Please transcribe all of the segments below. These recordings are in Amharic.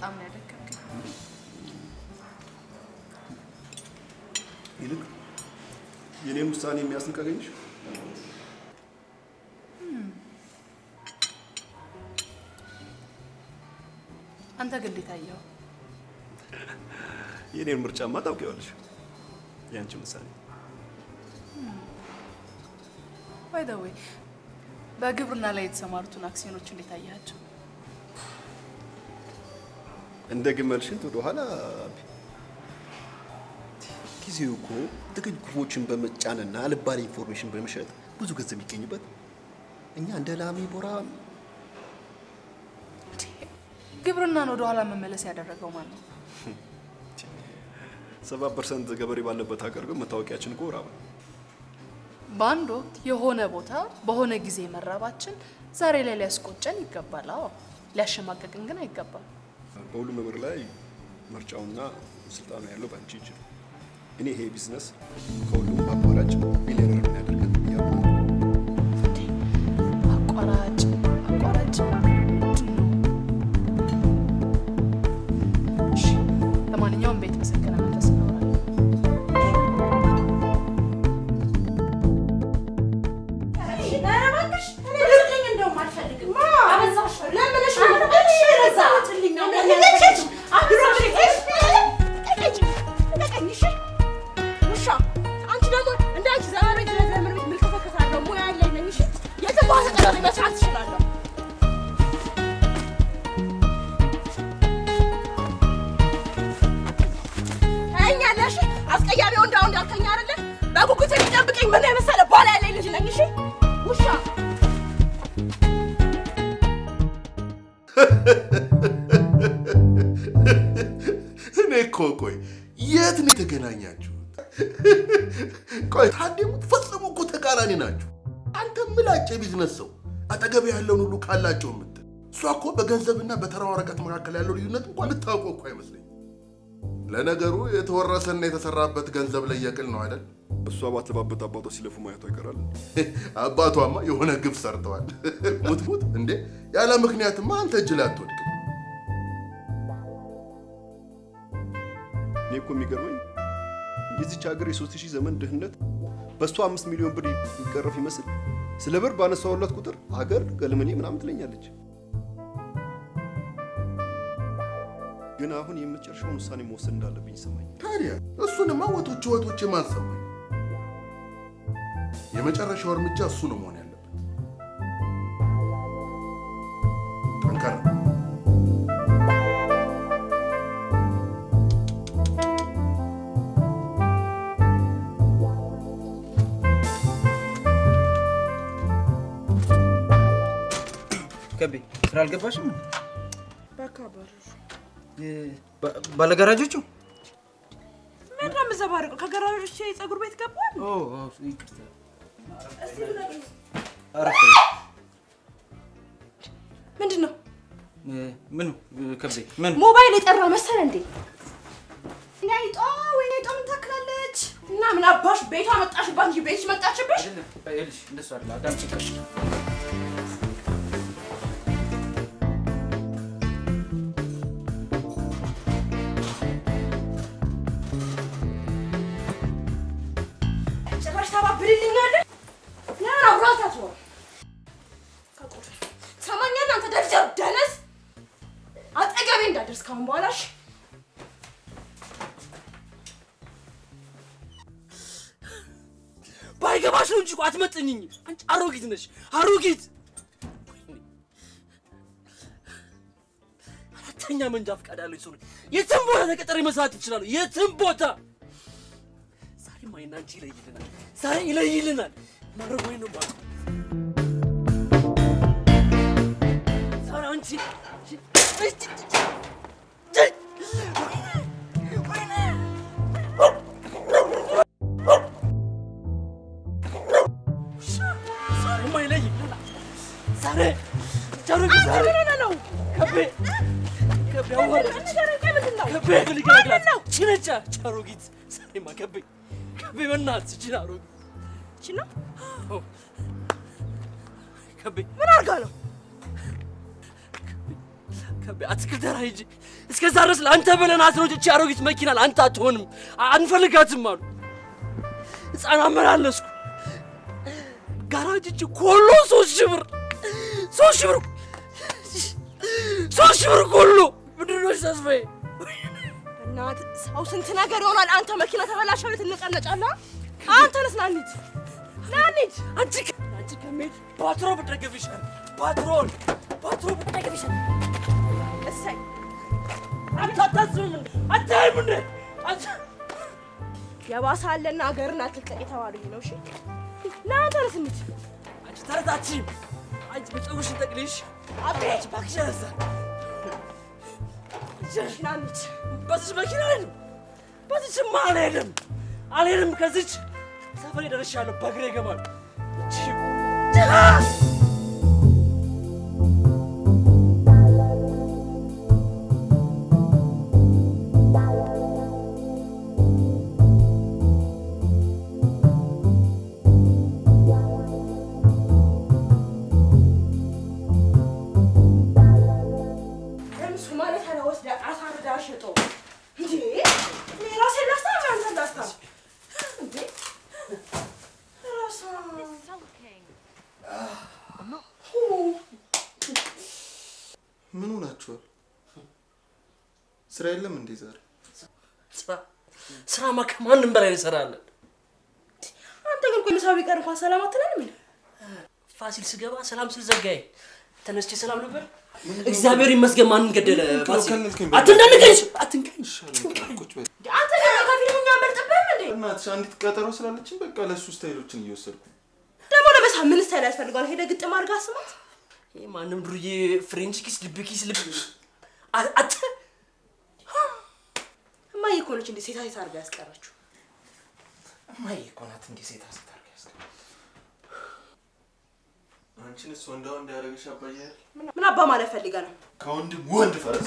በጣም ነው ያደከምከኝ። ይልቅ የኔን ውሳኔ የሚያስንቅ አገኘሽ? አንተ ግን እንዴት አየኸው? የኔን ምርጫማ ታውቂዋለሽ። ያንቺ ውሳኔ ባይ ዘ ዌይ በግብርና ላይ የተሰማሩትን አክሲዮኖች እንዴት አያቸው? እንደ ግመል ሽንት ወደ ኋላ ጊዜው እኮ ጥቂት ግቦችን በመጫንና አልባሌ ኢንፎርሜሽን በመሸጥ ብዙ ገንዘብ የሚገኝበት እኛ እንደ ላሚ ቦራ ግብርናን ወደ ኋላ መመለስ ያደረገው ማን ነው? ሰባ ፐርሰንት ገበሬ ባለበት ሀገር ግን መታወቂያችን እኮ ራብ ነው። በአንድ ወቅት የሆነ ቦታ በሆነ ጊዜ መራባችን ዛሬ ላይ ሊያስቆጨን ይገባል። አዎ ሊያሸማቀቅን ግን አይገባም። በሁሉም ነገር ላይ ምርጫውና ስልጣኑ ያለው በአንቺ እጅ ነው። እኔ ይሄ ቢዝነስ ከሁሉም አቋራጭ ሚሊዮነር የሚያደርገን እያሉ አቋራጭ አቋራጭ ምንድን ነው? እሺ፣ ለማንኛውም ቤት በሰከነ መንፈስ እናወራለን። አስቀያሚ ወንዳ ወንድ አልከኝ አይደለ? በጉጉት የሚጠብቀኝ ምን የመሰለ ባል ያለኝ ልጅ ነኝ። እሺ ውሻ እኔ እኮ ቆይ የት ነው የተገናኛችሁት? ቆይ ታዴሙት ፈጽሞ እኮ ተቃራኒ ናችሁ። አንተ ምላጭ የቢዝነስ ሰው አጠገብ ያለውን ሁሉ ካላቸው የምትል እሷ እኮ በገንዘብና በተራ ወረቀት መካከል ያለው ልዩነት እንኳን ልታውቀው እኮ አይመስለኝም። ለነገሩ የተወረሰና የተሰራበት ገንዘብ ላይ የቅል ነው አይደል? እሷ ባትለባበት አባቷ ሲለፉ ማየቷ ይቀራል። አባቷማ የሆነ ግብ ሰርተዋል። ሙት ሙት እንዴ! ያለ ምክንያትማ አንተ እጅ ላይ አትወድቅም። እኔ እኮ የሚገርመኝ የዚች ሀገር የሶስት ሺህ ዘመን ድህነት በእሷ አምስት ሚሊዮን ብር የሚቀረፍ ይመስል ስለ ብር ባነሳውላት ቁጥር ሀገር ገልመኔ ምናምን ትለኛለች። ግን አሁን የመጨረሻውን ውሳኔ መወሰን እንዳለብኝ ይሰማኛል። ታዲያ እሱንማ ወቶች ወቶች ማን ሰማኝ? የመጨረሻው እርምጃ እሱ ነው መሆን ያለበት። ጠንከር ከቤ ስራ አልገባሽም? በካባሩ ባለጋራጆቹ ምንድን ነው የምዘባርቀው? ከገራዦች የፀጉር ቤት ገባል። ይቅርታ። አረፍ በይ። ምንድን ነው ምኑ ከቤ ምን ሞባይል የጠራ መሰለ እንዴ? ናይጧ ወይ ናይጧ ምን ታክላለች? እና ምን አባሽ ቤቷ መጣሽባት እንጂ ቤትሽ መጣችብሽ? ይኸውልሽ፣ እንደሱ አይደለ አዳምጪኝ። ጭራሽ ታባብልልኛለህ? ለምን አብራት አትሆን? ሰማኛለህ አንተ ደብደብ ደነስ፣ አጠገቤ እንዳደርስ ካሁን በኋላ እሺ? ባይገባሽ ነው እንጂ እኮ አትመጥኝኝ። አንቺ አሮጊት ነሽ፣ አሮጊት። አራተኛ መንጃ ፈቃድ ያለው ሰው ነኝ። የትም ቦታ ተቀጥሬ መስራት እችላለሁ። የትም ቦታ። ዛሬማ እኔና አንቺ ይለይልናል። ዛሬ ይለይልናል። ማድረግ ወይ ነው የማውቀው። ዛሬ አንቺ ዛሬማ ይለይልናል። ዛሬ ዛሬ ዛሬ ነው ከቤ ከቤ አዋረደች። ከቤ ልገላግላት ችነቻ ቻሮጊት ዛሬማ ከቤ ከቤ በእናትሽ ችና አሮጊት ችና ከቤ ምን አድርጋ ነው? ከቤ አትክልት ተራ ሂጅ። እስከዛ ድረስ ለአንተ ብለናት ነው እቺ አሮጊት መኪና ለአንተ አትሆንም፣ አ- አንፈልጋትም አሉ። ህፃን አመላለስኩ። ጋራጅ እጅ ኮሎ ሶስት ሺህ ብር ሶስት ሺህ ብር ሶስት ሺህ ብር ኮሎ ምንድን ነው ተስፋዬ? እናት ሰው ስንት ነገር ይሆናል። አንተ መኪና ተበላሸ ቤት እንነጫነጫለን። አንተንስ ና እንሂድ፣ ና እንሂድ። አንቺ ከ- አንቺ ከመሄድ ባትሮ ብትደገፍ ይሻላል። ባትሮን ባትሮ ብትደገፍ ይሻላል። እሰይ አንተ አታስብም እንዴ? አታይም እንዴ? አንተ የባሰ አለና ሀገርን አትልቀቅ የተባሉ ይህ ነው። እሺ ና አንተንስ እንሂድ። አንቺ ተረታችም አንቺ በፀጉርሽን ጠቅልሽ አቤት እባክሽ ያዛ ና እንሂድ። በዚች መኪና አልሄድም። በዚችማ አልሄድም አልሄድም። ከዚች ሰፈሬ ደርሻለሁ። በእግሬ እገባለሁ። ለምን ሶማሌ ተራ ወስዳ አሳርዳ ሸጦ እንዴ? እኔ ራሴን ላስታም አንተን ላስታም እንዴ? ራሳ ምን ሆናችኋል? ስራ የለም እንዴ ዛሬ? ስራ ስራማ ከማንም በላይ እንሰራለን። አንተ ግን ቆይ ምሳው ቢቀር እንኳን ሰላም አትለንም እንዴ? ፋሲል ስገባ ሰላም ስል ዘጋኝ። ተነስቼ ሰላም ነበር። እግዚአብሔር ይመስገን። ማንን ገደለ? ፋሲል ከልከኝ አትንዳንቀኝ፣ አትንቀኝ። ይሻላል። ቁጭ በል። እንዴ አንተ ደግሞ ከፊልሙ እኛ አንበልጥብህም እንዴ? እናትሽ አንዲት ቀጠሮ ስላለችን በቃ ለእሱ ስታይሎችን እየወሰድኩ ነው። ደግሞ ለበሳ ምን ስታይል ያስፈልገዋል? ሄደህ ግጥም አድርጋ ስማት። ይህ ማንም ዱርዬ ፍሬንች ኪስ፣ ልብ ኪስ፣ ልብ አ- አት እማዬ እኮ ነች እንዴ ሴታ ሴት አድርጋ ያስቀረችው። እማዬ እኮ ናት እንዲህ ሴት አስታርጋ አንቺን እሱ ወንዳ ወንድ ያደረገሽ አባዬ አይደል? ምን አባ ማለት ፈልገ ነው? ከወንድም ወንድ ፈረስ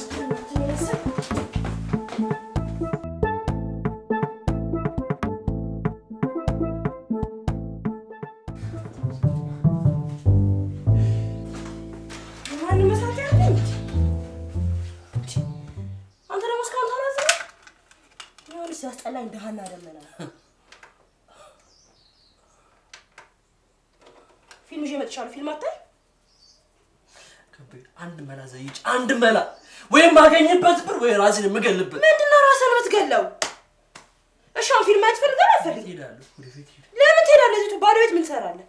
ማንም መስራት ያለኝ አንተ ደግሞ እስካሁን ታላዝነ ሆን ሲያስጠላኝ ደሃና ደመና ፊልም ይዤ መጥቻለሁ። ፊልም አታይ ከቤት አንድ መላ ዘይጭ፣ አንድ መላ ወይም ማገኝበት ብር ወይ ራሴን የምገልበት ምንድን ነው ራስህን የምትገለው? እሺ አሁን ፊልም ማየት ትፈልጋለህ? አትፈልግም? ሄዳለሁ። ወደፊት ሄድ ለምን ትሄዳለህ? እዚሁ ባዶ ቤት ምን ትሰራለህ?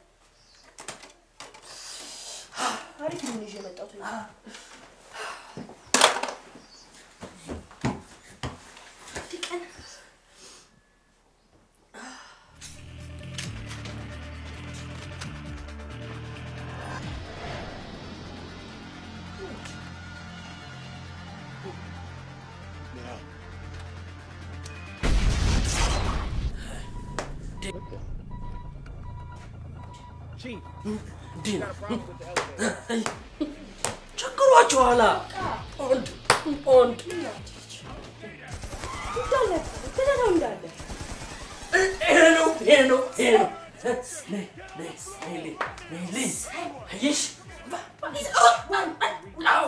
አሪፍ ፊልም ይዤ የመጣሁት እኔ። አንድ ቀን እንዲህ ነው ቸግሯችኋላ። ወንድ ወንድ እንዳለ ትተተው እንዳለ ይሄ ነው ይሄ ነው ይሄ ነው። ነይ ነይ ነይ ነይ ነይ ነይ አየሽ አዎ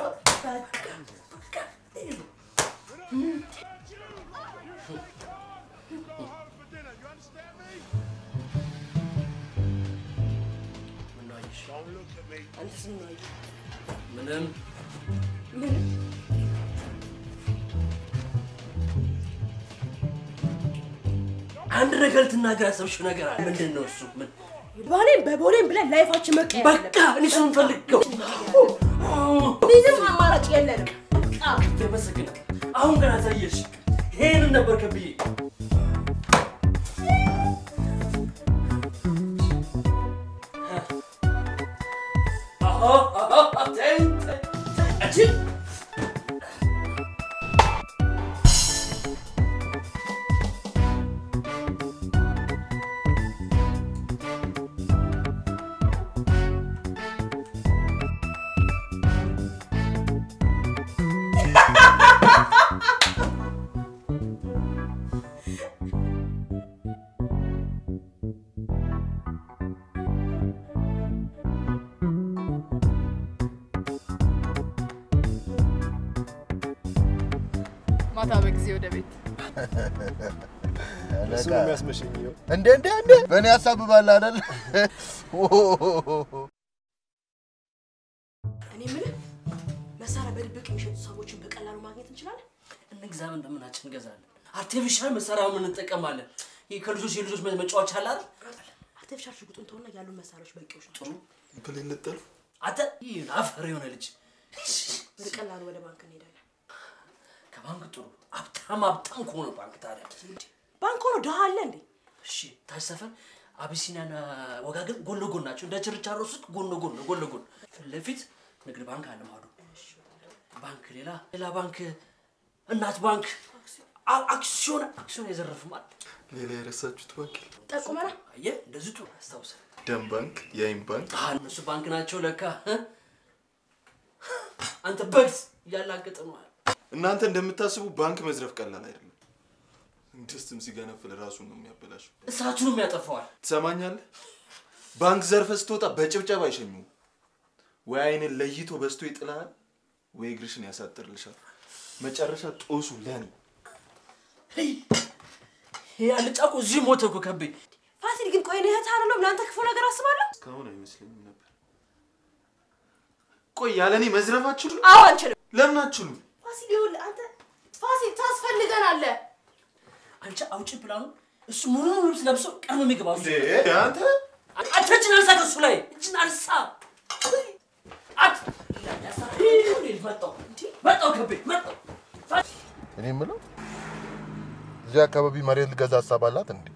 ምነው አየሽ? አንተስ ምን አየህ? ምንም ምን አንድ ነገር ልትናገር ያሰብሽው ነገር አለ። ምንድን ነው እሱ? ምን ባሌም በቦሌም ብለን ላይፋችን መቀየር በቃ እኔ እሱን ፈልገው ምንም አማራጭ የለንም። በቃ ተመሰግነ አሁን ገና ታየሽ። ይሄንን ነበር ከብዬ አዎ አዎ ተይ ተይ አንቺ ማታ በጊዜ ወደ ቤት እሱ ነው የሚያስመሸኝ። ይኸው እንዴ እንዴ እንዴ በእኔ ያሳብባል አይደል? እኔ የምልህ መሳሪያ በድብቅ የሚሸጡ ሰዎችን በቀላሉ ማግኘት እንችላለን? እንግዛምን በምናችን እንገዛለን። አርቲፊሻል መሳሪያውን እንጠቀማለን። ይህ ከልጆች የልጆች መጫወቻ አለ አይደል? አርቲፊሻል ሽጉጡን ተውና ያሉ መሳሪያዎች በቂዎች ናቸው። ብሌን ልጠልፍ አንተ ይህን አፈር የሆነ ልጅ በቀላሉ ወደ ባንክ እንሄዳለን። ከባንክ ጥሩ ሀብታም ሀብታም ከሆነ ባንክ ታዲያ ባንክ ሆኖ ድሃ አለ እንዴ? እሺ ታች ሰፈር አቢሲኒያና ወጋገን ጎን ለጎን ናቸው። እንደ ችርቻሮ ሱቅ ጎን ለጎን ነው፣ ጎን ለጎን ፊት ለፊት ንግድ ባንክ አለ ማዶ ባንክ ሌላ ሌላ ባንክ እናት ባንክ አ- አክሲዮን አክሲዮን የዘረፍም አለ። ሌላ የረሳችሁት ባንክ የለም? ጠቁመና አየህ እንደዚህ ጥሩ አስታውሰ ደም ባንክ፣ የአይን ባንክ እነሱ ባንክ ናቸው ለካ እ? አንተ በግስ እያላገጠ ነው እናንተ እንደምታስቡ ባንክ መዝረፍ ቀላል አይደለም። ድስትም ሲገነፍል ራሱን ነው የሚያበላሸው። እሳቱንም ያጠፋዋል። ትሰማኛለህ? ባንክ ዘርፈ ስትወጣ በጭብጨባ አይሸኙም። ወይ አይንን ለይቶ በስቶ ይጥልሃል፣ ወይ እግርሽን ያሳጥርልሻል። መጨረሻ ጦሱ ለኔ ይሄ አልጫ እኮ እዚህ ሞተ እኮ ከቤ ፋሲል ግን ቆይ እኔ እህትህ አይደለሁም ለአንተ ክፉ ነገር አስባለሁ? እስካሁን አይመስለኝም ነበር። ቆይ ያለ እኔ መዝረፍ አትችሉም? አዎ አንችልም። ለምን አትችሉም? ፋሲል ይኸውልህ አንተ ፋሲል ታስፈልገናለህ። አንቺ አውጪ ፕላኑ እሱ ሙሉ ልብስ ለብሶ ቀድሞ የሚገባ እሱ እንዴ አንተ አንተ እጅን አንሳ ከሱ ላይ እጅን አንሳ አት መጣው መጣው ከቤ መጣው እኔ የምለው እዚህ አካባቢ መሬት ልገዛ ሀሳብ አላት እንዴ?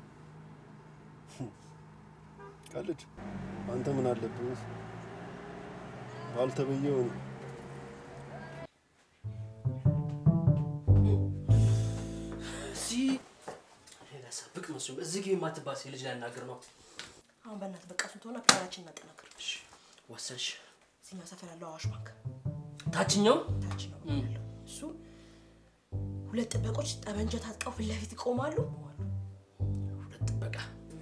ቀልድ። አንተ ምን አለብህ? ባልተበየው ነው። እዚህ ሌላ ሰብቅ መስሎኝ እዚህ ግቢ የማትባል ሴት ልጅ ላናግር ነው አሁን በእናትህ በቃ እሱን ተውና ፕላናችን እናጠናክር። ወሰንሽ እዚህኛው ሰፈር ያለው አዋሽ ባንክ ታችኛው ታች ነው ያለው። እሱ ሁለት ጥበቆች ጠመንጃ ታጥቀው ፊት ለፊት ይቆማሉ። ሁለት ጥበቃ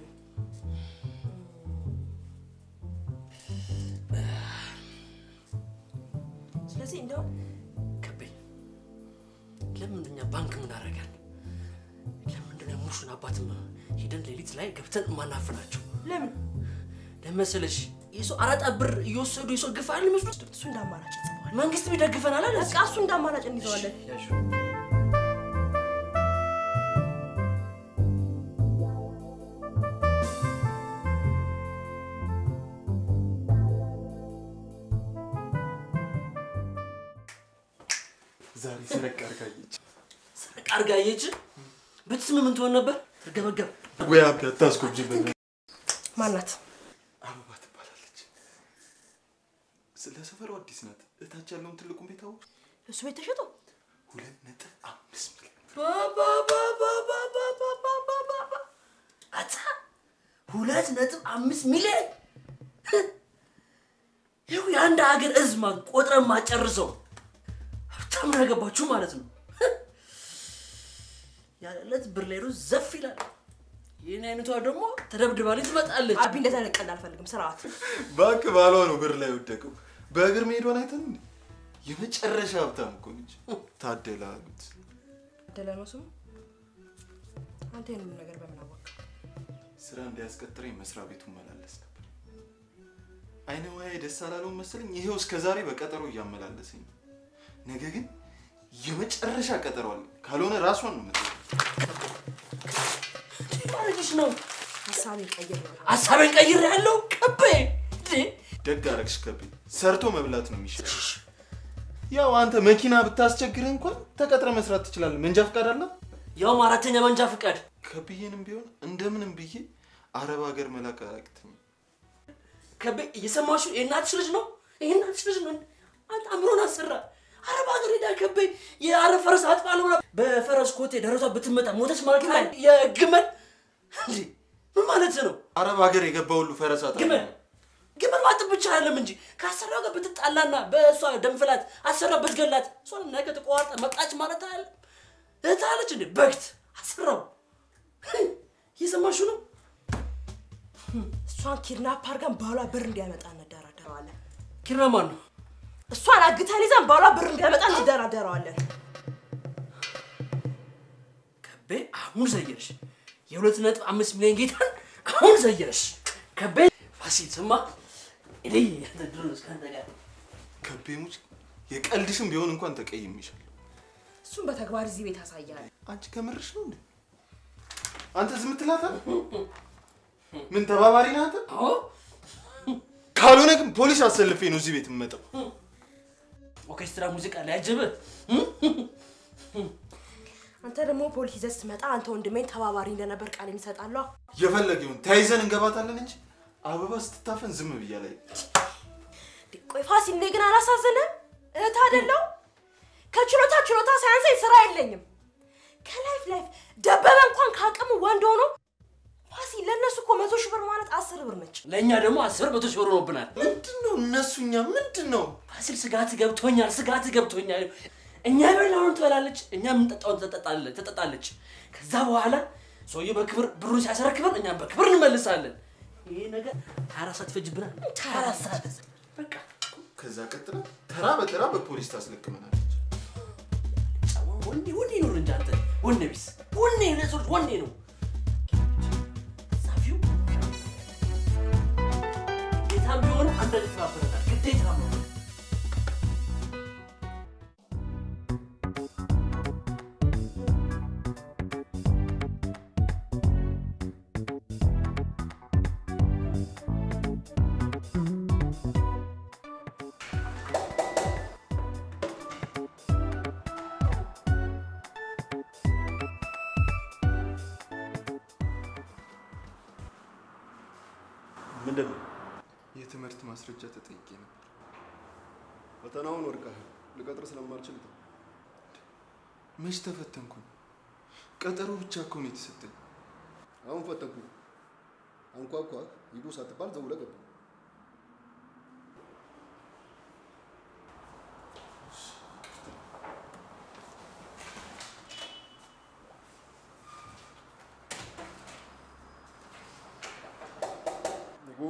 ስለዚህ እንደው ከቤ ለምንድን እኛ ባንክ ምን አደረጋል ለምንድን ነው ሙሹን አባትም ሂደን ሌሊት ላይ ገብተን ማናፍናቸው ለምን ለመሰለሽ የሰው አራጣ ብር እየወሰዱ የሰው ግፍ አይደል የሚወስዱት እሱ እንደ አማራጭ እንጽፈዋለን። መንግስት ቢደግፈናል አለ በቃ እሱ እንደ አማራጭ እንይዘዋለን። ያሹ ዛሬ ሰረቅ አድርጋየች። ሰረቅ አድርጋ አየች ብትስም ምን ትሆን ነበር ትርገበገብ ወይ አቢ አታስጎብጅብን። ማናት? አበባ ትባላለች። ስለ ሰፈሩ አዲስ ናት። እታች ያለውን ትልቁን ቤት አወቅሽ? እሱ ቤት ተሸጦ ሁለት ነጥብ አምስት ሚሊዮን አታ ሁለት ነጥብ አምስት ሚሊዮን ይኸው የአንድ ሀገር ህዝብ ማ ቆጥረን ማጨርሰው ሀብታም ያገባችሁ ማለት ነው። ያለለት ብር ላይ ሩዝ ዘፍ ይላል። ይህን አይነቷ ደግሞ ተደብድባለች ትመጣለች። አቢ እንደዛ አይነት ቀልድ አልፈልግም። ስርዓት ባንክ ባሏ ነው ብር ላይ ወደቀው። በእግር መሄዷን አይተን እንዴ? የመጨረሻ ሀብታም እኮ ነች። ታደላ አሉት። ደለ ነው ስሙ። አንተ ይህንን ነገር በምን አወቅ? ስራ እንዲያስቀጥረኝ መስሪያ ቤቱ መላለስ ነበር። አይነ ሙያዬ ደስ አላለውም መሰለኝ። ይሄው እስከ ዛሬ በቀጠሮ እያመላለሰኝ ነው። ነገ ግን የመጨረሻ ቀጠሮ አለ። ካልሆነ ራሷን ነው የምትለው። ማረግሽ ነው ሀሳቤን ቀይር ነው። ሀሳቤን ቀይር ያለው ቀቤ እንዴ! ደግ አረግሽ ከቤ ሰርቶ መብላት ነው የሚሻለው። ያው አንተ መኪና ብታስቸግርህ እንኳን ተቀጥረ መስራት ትችላለህ። መንጃ ፈቃድ አለ። ያውም አራተኛ መንጃ ፍቃድ ከብዬንም ቢሆን እንደምንም ብዬ አረብ ሀገር መላክ አያቅተኝም። ከቤ እየሰማችሁ የእናትሽ ልጅ ነው የእናትሽ ልጅ ነው አንተ አእምሮን አሰራ አረብ ሀገር ሄዳ ከቤ የአረብ ፈረስ አጥፋ ነው ብላ በፈረስ ኮቴ ደረቷ ብትመጣ ሞተች ማለት ነው የግመል እንዴ ምን ማለት ነው አረብ ሀገር የገባ ሁሉ ፈረስ አጣ ግመል ግመል ማጥብ ብቻ አይደለም እንጂ ከአሰሪዋ ጋር ብትጣላና በእሷ ደንፍላት አሰሪዋ ብትገላት እሷን ነገ ተቋርጣ መጣች ማለት አለ እህታለች እንዴ በግት አሰራው እየሰማችሁ ነው እሷን ኪድናፕ አድርገን ባሏ ብር እንዲያመጣ እንደራደረዋለን። ኪራ ማን ነው እሷን አግተን ይዘን ባሏ ብር እንዲያመጣ እንደራደረዋለን። ከቤ አሁን ዘየርሽ። የሁለት ነጥብ አምስት ሚሊዮን ጌታን አሁን ዘየርሽ። ከቤ ፋሲል ስማ፣ እኔ ያንተ ድሮ ነው እስካንተ ጋር ከቤሙች የቀልድሽም ቢሆን እንኳን ተቀይሜሻለሁ። እሱም በተግባር እዚህ ቤት ያሳያል። አንቺ ከምርሽ ነው እንዴ? አንተ ዝም ትላታል? ምን ተባባሪ ነህ አንተ? አዎ ካልሆነ ግን ፖሊስ አሰልፌ ነው እዚህ ቤት የምመጣው። ኦርኬስትራ ሙዚቃ ሊያጅብህ አንተ ደግሞ ፖሊስ ይዘህ ስትመጣ አንተ ወንድሜን ተባባሪ እንደነበር ቃል የሚሰጣለሁ። የፈለገውን ተያይዘን እንገባታለን እንጂ አበባ ስትታፈን ዝም ብያ ላይ ቆይ ፋሲል፣ እኔ ግን አላሳዝንም? እህት አይደለሁ? ከችሎታ ችሎታ ሳያንሰኝ ስራ የለኝም። ከላይፍ ላይፍ ደበበ እንኳን ከአቅሙ ወንድ ሆኖ ፋሲል፣ ለእነሱ እኮ መቶ ሺህ ብር ማለት አስር ብር ነች። ለእኛ ደግሞ አስር መቶ ሺህ ብር ሆኖብናል። ምንድን ነው እነሱ እኛ ምንድን ነው ፋሲል ስጋት ገብቶኛል፣ ስጋት ገብቶኛል። እኛ የበላውን ትበላለች፣ እኛ የምንጠጣውን ትጠጣለች ትጠጣለች። ከዛ በኋላ ሰውዬው በክብር ብሩን ሲያስረክበን እኛም በክብር እንመልሳለን። ይሄ ነገር ሀያ አራት ሰዓት ይፈጅብናል። ሀያ አራት ሰዓት በቃ ከዛ ቀጥላ ተራ በተራ በፖሊስ ታስለቅመናለች። ወንዴ ወንዴ ነው እንጂ አንተ ወንዴ ቢስ ወንዴ ለሰዎች ወንዴ ነው ጻፊው ጌታም ቢሆኑ አንዳንድ ተባበረናል ግዴታ ነው። ምንድን ነው? የትምህርት ማስረጃ ተጠይቄ ነበር። ፈተናውን ወድቀሃል። ልቀጥር ስለማልችል ነው። መች ተፈተንኩኝ? ቀጠሮ ብቻ እኮ ነው የተሰጠኝ። አሁን ፈተንኩ። አንኳኳ ሂዱ ሳትባል ዘው ብለህ ገባ። ንጉ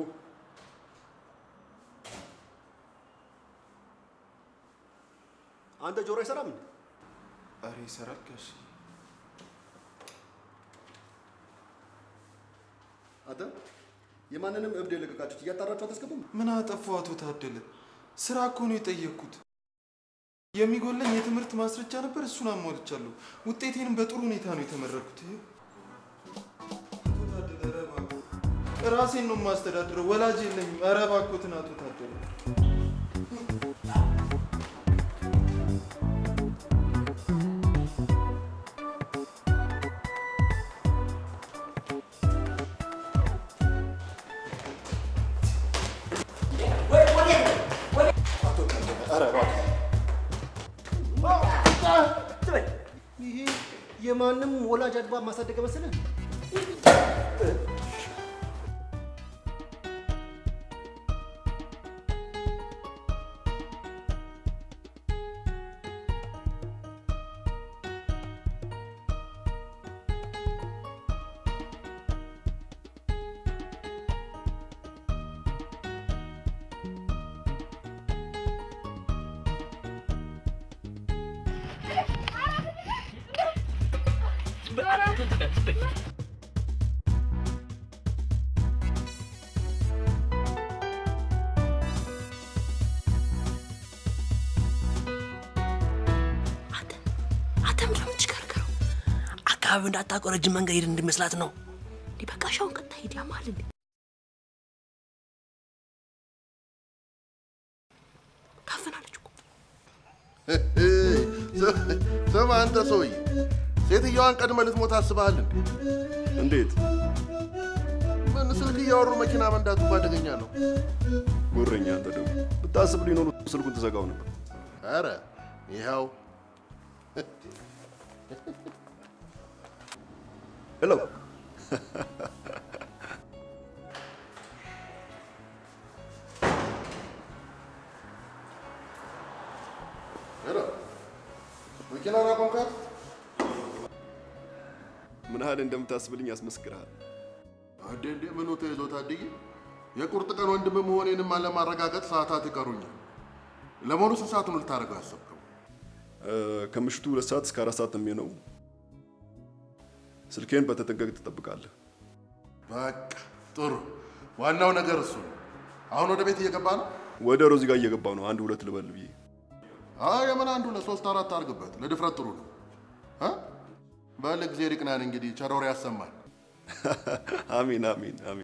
አንተ ጆሮ አይሰራም እንዴ? አሬ ይሰራል ጋሽ። አንተ የማንንም እብድ የለቀቃችሁት እያጣራችሁ አታስገቡም? ምን አጠፋው አቶ ታደለ? ስራ እኮ ነው የጠየቅኩት። የሚጎለኝ የትምህርት ማስረጃ ነበር፣ እሱን አሟልቻለሁ። ውጤቴንም በጥሩ ሁኔታ ነው የተመረኩት። ይኸው። አቶ ታደለ ኧረ እባክዎ፣ ራሴን ነው የማስተዳድረው፣ ወላጅ የለኝም። ኧረ እባክዎትን አቶ ታደለ ይሄ የማንም ወላጅ አድባ ማሳደግ መሰለህ? አንተ አንተ ምንድን ነው የምትሽከረከረው? አካባቢው እንዳታውቀው ረጅም መንገድ ሄድ እንዲመስላት ነው። እንዲህ በቃ ሻውን ቀጥታ ሂድ ያማል እንዴ? ታፈናለች እኮ ስማ አንተ ሰውዬ፣ ሴትየዋን ቀድመህ ልትሞት አስበሃል እንዴ? እንዴት ምን ስልክ እያወሩ መኪና መንዳቱ አደገኛ ነው። ጉረኛ! አንተ ደግሞ ብታስብ ሊኖሩ ስልኩን ትዘጋው ነበር። ኧረ ይኸው ሄሎ ሄሎ፣ መኪናን አቆምካት? ምን ያህል እንደምታስብልኝ ያስመስክርሃል። እንዴ እንዴ፣ ምኑ ተይዞ ታድዬ? የቁርጥ ቀን ወንድም መሆኔንም አለማረጋገጥ ሰዓታት ይቀሩኛል። ለመሆኑ ስንት ሰዓት ነው ልታደርገው ያሰብከው? እ፣ ከምሽቱ ሁለት ሰዓት እስከ አራት ሰዓት ነው የሚሆነው። ስልኬን በተጠንቀቅ ትጠብቃለህ። በቃ ጥሩ። ዋናው ነገር እሱ ነው። አሁን ወደ ቤት እየገባ ነው። ወደ ሮዚ ጋር እየገባው ነው። አንድ ሁለት ልበል ብዬ አይ የምን አንዱ ለሶስት አራት አድርግበት። ለድፍረት ጥሩ ነው። እ? በል እግዜር ይቅናን። እንግዲህ ቸር ወሬ ያሰማል። አሚን አሚን አሚን።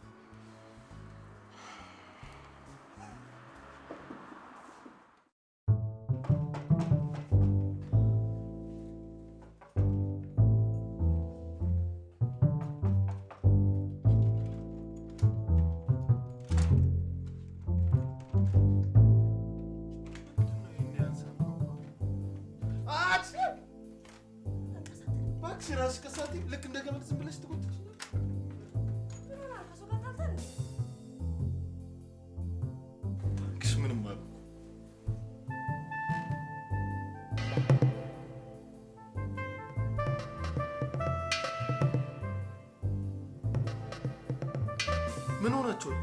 እባክሽ እራስሽ ከሳቴ ልክ እንደ ገመድ ዝም ብለሽ ትጎትች እባክሽ ምንም አልኩ። ምን ሆናችኋል?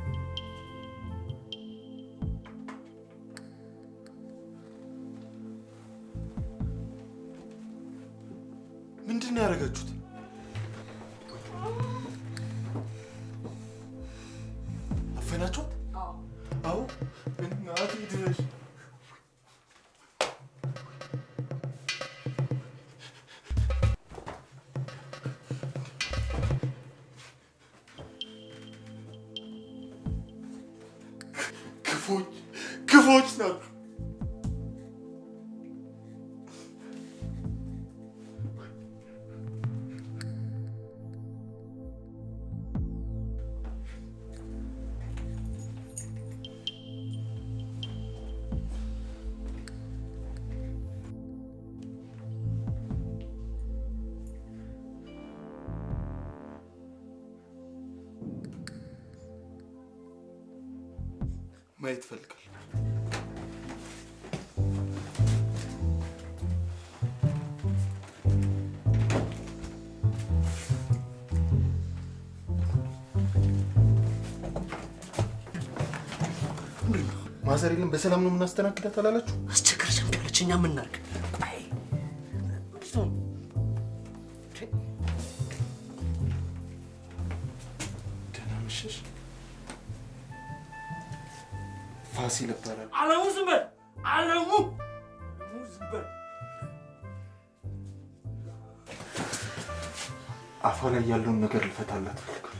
ምንድን ነው ያደረጋችሁት? አፈናችኋት? አዎ። እናቴ ድረሽ። ክፎች ክፎች ናችሁ። ማየት እፈልጋለሁ። ማዘር የለም በሰላም ነው የምናስተናግዳት አላላችሁ? አስቸገረች እምቢ አለች። እኛ ምን እናድርግ? ቆይ እንዴት ነው? ደህና መሸሽ። ፋሲል እባላለሁ። አለሙ ዝም በል አለሙ አለሙ ዝም በል አፏ ላይ ያለውን ነገር ልፈታላት እፈልጋለሁ።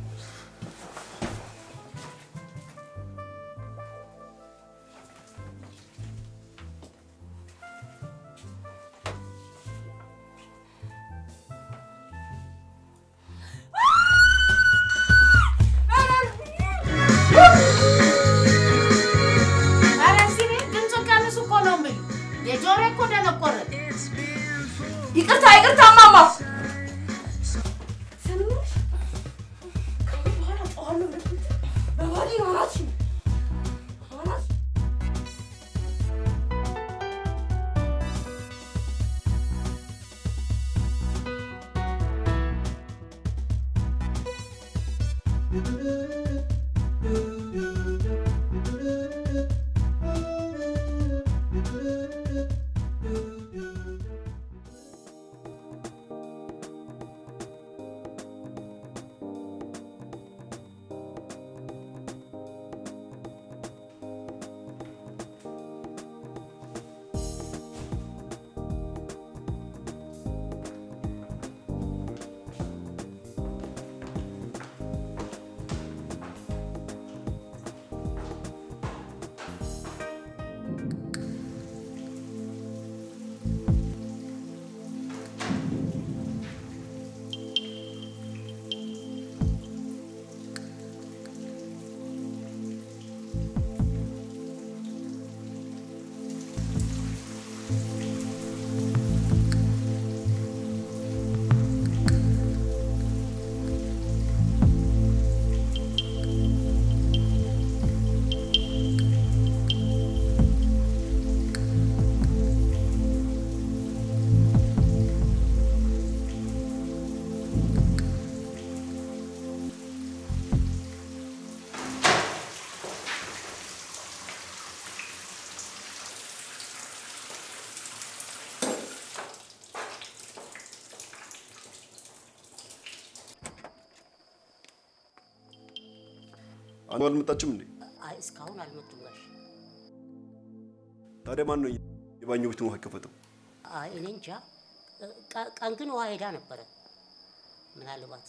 ኧረ ሲኔ ድምፁን ቀንሱ እኮ ነው የምልህ። የጆሮዬ እኮ ደነቆረ። ይቅርታ ይቅርታ ማማ ሰሚነሽ ከአሁን በኋላ ጨዋለሁ ብለሽ ብትይ በባሌ ነው አናትሽን አናትሽ አኑ አልመጣችም እንዴ? አይ እስካሁን አልመጡም ጋሽ። ታዲያ ማን ነው የባኞ ቤቱን ውሃ የከፈተው? አይ እኔ እንጃ። ቀ- ቀን ግን ውሃ ሄዳ ነበረ። ምናልባት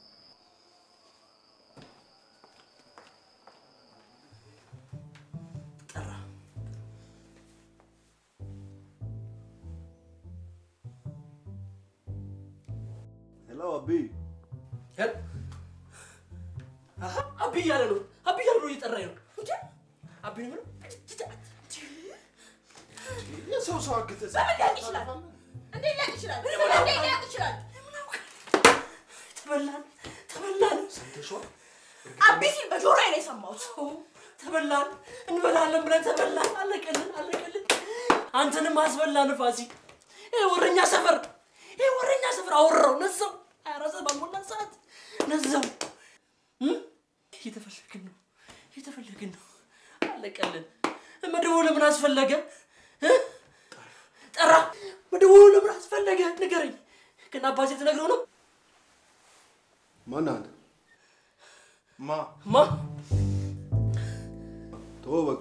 ሄሎ አቤ፣ አቢ እያለ ነው አቢ እያለ ነው እየጠራኝ ነው እንዴ አቢ ነው የምለው? የሰው ሰው አግተህ በምን ሊያውቅ ይችላል? እንዴት ሊያውቅ ይችላል? እንዴት ሊያውቅ ይችላል? ተበላን ተበላን አቢ ሲል በጆሮዬ ነው የሰማሁት። ተበላን እንበላለን ብለን ተበላን አለቀልን አለቀልን አንተንም አስበላን ፋሲ ይሄ ወረኛ ሰፈር ይሄ ወረኛ ሰፈር አወራው ነዛው ሀያ አራት ሰዓት ባልሞላ ሰዓት ነዛው እም? እየተፈለግን ነው እየተፈለግን ነው አለቀልን መደወሉ ለምን አስፈለገ እ? ጠራ መደወሉ ለምን አስፈለገ ንገረኝ ግን አባቴ ትነግረው ነው ማን አንተ? ማ ማ ተወው በቃ።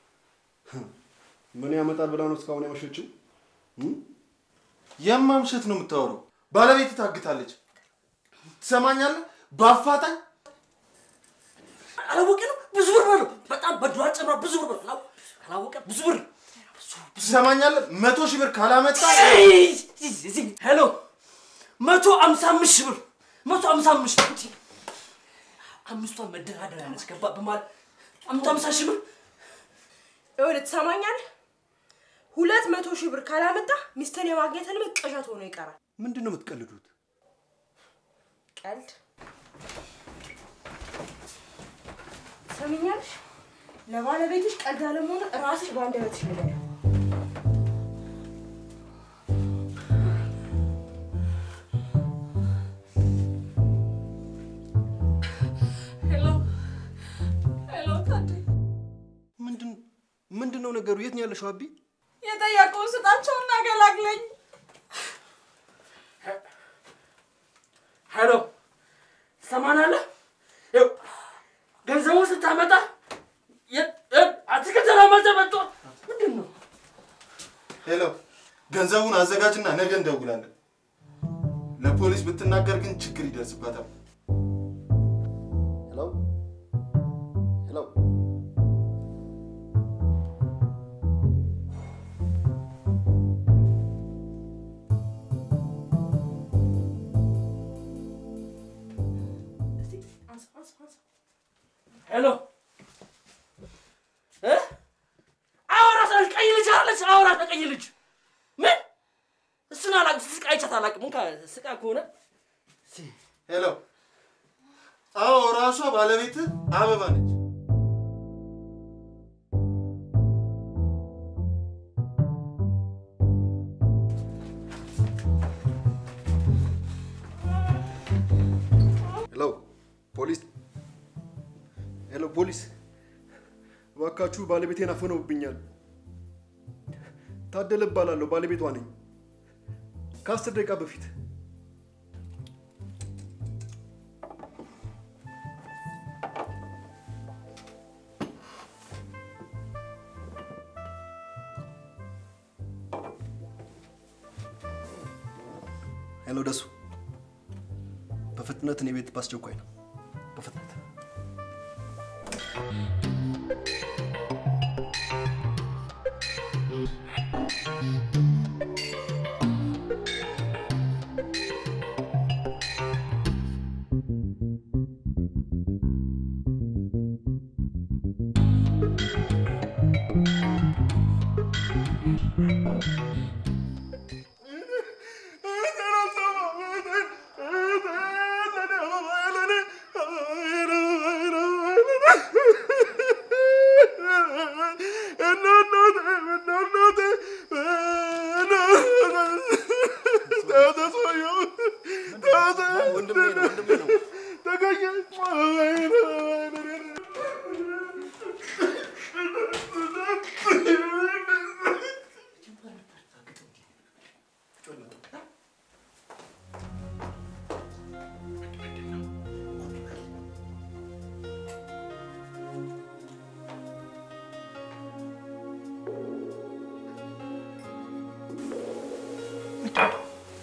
ምን ያመጣል ብላ ነው እስካሁን ያመሸችው? እም? የማምሸት ነው የምታወራው? ባለቤት ታግታለች። ትሰማኛለህ? በአፋጣኝ አላወቀ ነው ብዙ ብር በለው በጣም በድሯ ጨምራ ብዙ ብር በለው አላወ- አላወቀ ብዙ ብር ትሰማኛለህ? መቶ ሺህ ብር ካላመጣ ሄሎ መቶ አምሳ አምስት ሺህ ብር መቶ አምሳ አምስት ሺህ ብር አምስቷን መደራደሪያ ነች ገባ በማለት አምቶ አምሳ ሺህ ብር ይኸውልህ ትሰማኛለህ? ሁለት መቶ ሺህ ብር ካላመጣ ሚስትን የማግኘት ህልም ቅዠት ሆኖ ይቀራል። ምንድን ነው የምትቀልዱት? ቀልድ ትሰሚኛለሽ? ለባለቤትሽ ቀልድ አለመሆኑ ራስሽ በአንደበትሽ ንገሪው። ሄሎ ሄሎ፣ ታዴ ምንድን ምንድን ነው ነገሩ? የት ነው ያለሽው አቢ? የጠየቀውን ስጣቸውና ገላግለኝ። ሄሎ ትሰማናለህ ይኸው ገንዘቡን ስታመጣ የ- እ- አትክልት ለመዘ መጥቶ ምንድን ነው ሄሎ፣ ገንዘቡን አዘጋጅና ነገ እንደውላለን። ለፖሊስ ብትናገር ግን ችግር ይደርስባታል። ሄሎ ሄሎ፣ ሄሎ እ አወራ ስለሽ ቀይ ልጅ አለች አወራ ቀይ ልጅ ምን እሱን አላውቅም ስቃ አይቻት አላውቅም እንካ ስቃ ከሆነ ሄሎ፣ አዎ ራሷ ባለቤት አበባ ነች። ሄሎ ፖሊስ፣ ሄሎ ፖሊስ፣ እባካችሁ ባለቤቴን አፍነውብኛል። ታደለ እባላለሁ፣ ባለቤቷ ነኝ። ከአስር ደቂቃ በፊት ሄሎ ደሱ፣ በፍጥነት እኔ ቤት በአስቸኳይ ነው። በፍጥነት ወንድሜ ነው ወንድሜ ነው። የምትወጣው?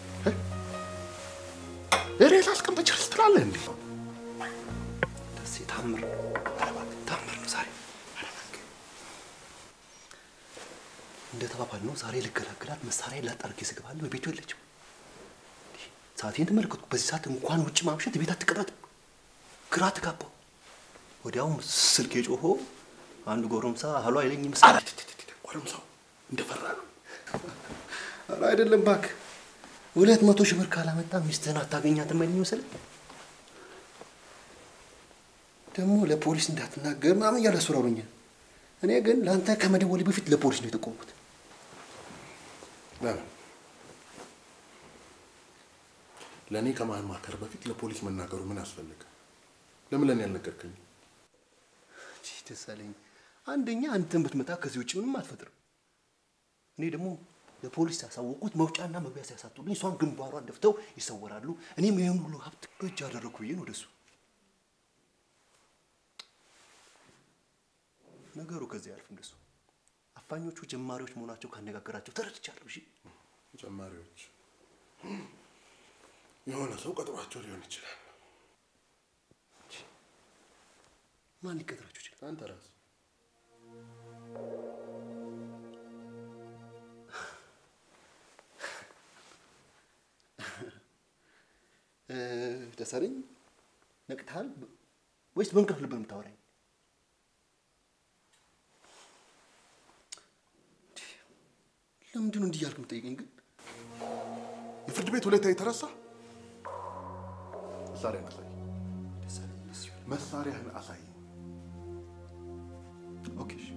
ሬሳ አስቀምጠች ርስ ትላለህ እንዴ? ደሴ ታምር ነው። ኧረ እባክህ ታምር ነው ዛሬ። ኧረ እባክህ እንደ ተባባልነው ዛሬ ልገላግላት መሳሪያ ላጣርጌ ስገባለሁ ቤቱ የለችም። ሰዓቴን ተመለከትኩ። በዚህ ሰዓት እንኳን ውጭ ማምሸት ቤት አትቀመጥም። ግራ ተጋባሁ። ወዲያውም ስልክ የጮሆ አንድ ጎረምሳ አህሎ አይለኝ ይመስላል። ጎረምሳው እንደፈራ ነው። ኧረ አይደለም እባክህ፣ ሁለት መቶ ሺህ ብር ካላመጣ ሚስትህን አታገኛትም አይለኝ መሰለኝ። ደግሞ ለፖሊስ እንዳትናገር ምናምን እያለ አስፈራሩኛል። እኔ ግን ለአንተ ከመደወሌ በፊት ለፖሊስ ነው የጠቆምኩት። ለምን ለእኔ ከማማከር በፊት ለፖሊስ መናገሩ ምን አስፈለገ? ለምን ለእኔ ያልነገርከኝ? ቺ ደሳለኝ፣ አንደኛ አንተን ብትመጣ ከዚህ ውጭ ምንም አትፈጥርም። እኔ ደግሞ ለፖሊስ ያሳወቁት መውጫና መግቢያ ሲያሳጡልኝ እሷን ግንባሯን ደፍተው ይሰወራሉ። እኔም ይህን ሁሉ ሀብት እጅ አደረግኩ ብዬ ነው ወደሱ ነገሩ ከዚህ አያልፍም። ደሱ አፋኞቹ ጀማሪዎች መሆናቸው ካነጋገራቸው ተረድቻለሁ። እሺ ጀማሪዎች የሆነ ሰው ቀጥሯቸው ሊሆን ይችላል። ማን ሊቀጥራቸው ይችላል? አንተ ራስህ እ፣ ደሳለኝ ነቅተሃል ወይስ በእንቅልፍ ልብ ነው የምታወራኝ? ለምንድን ነው እንዲህ እያልክ የምጠይቀኝ ግን? የፍርድ ቤት ሁኔታ የተረሳ መሳሪያህን አሳይ። ደሳለኝ ደስ ይበል። መሳሪያህን አሳይ። ኦኬ እሺ።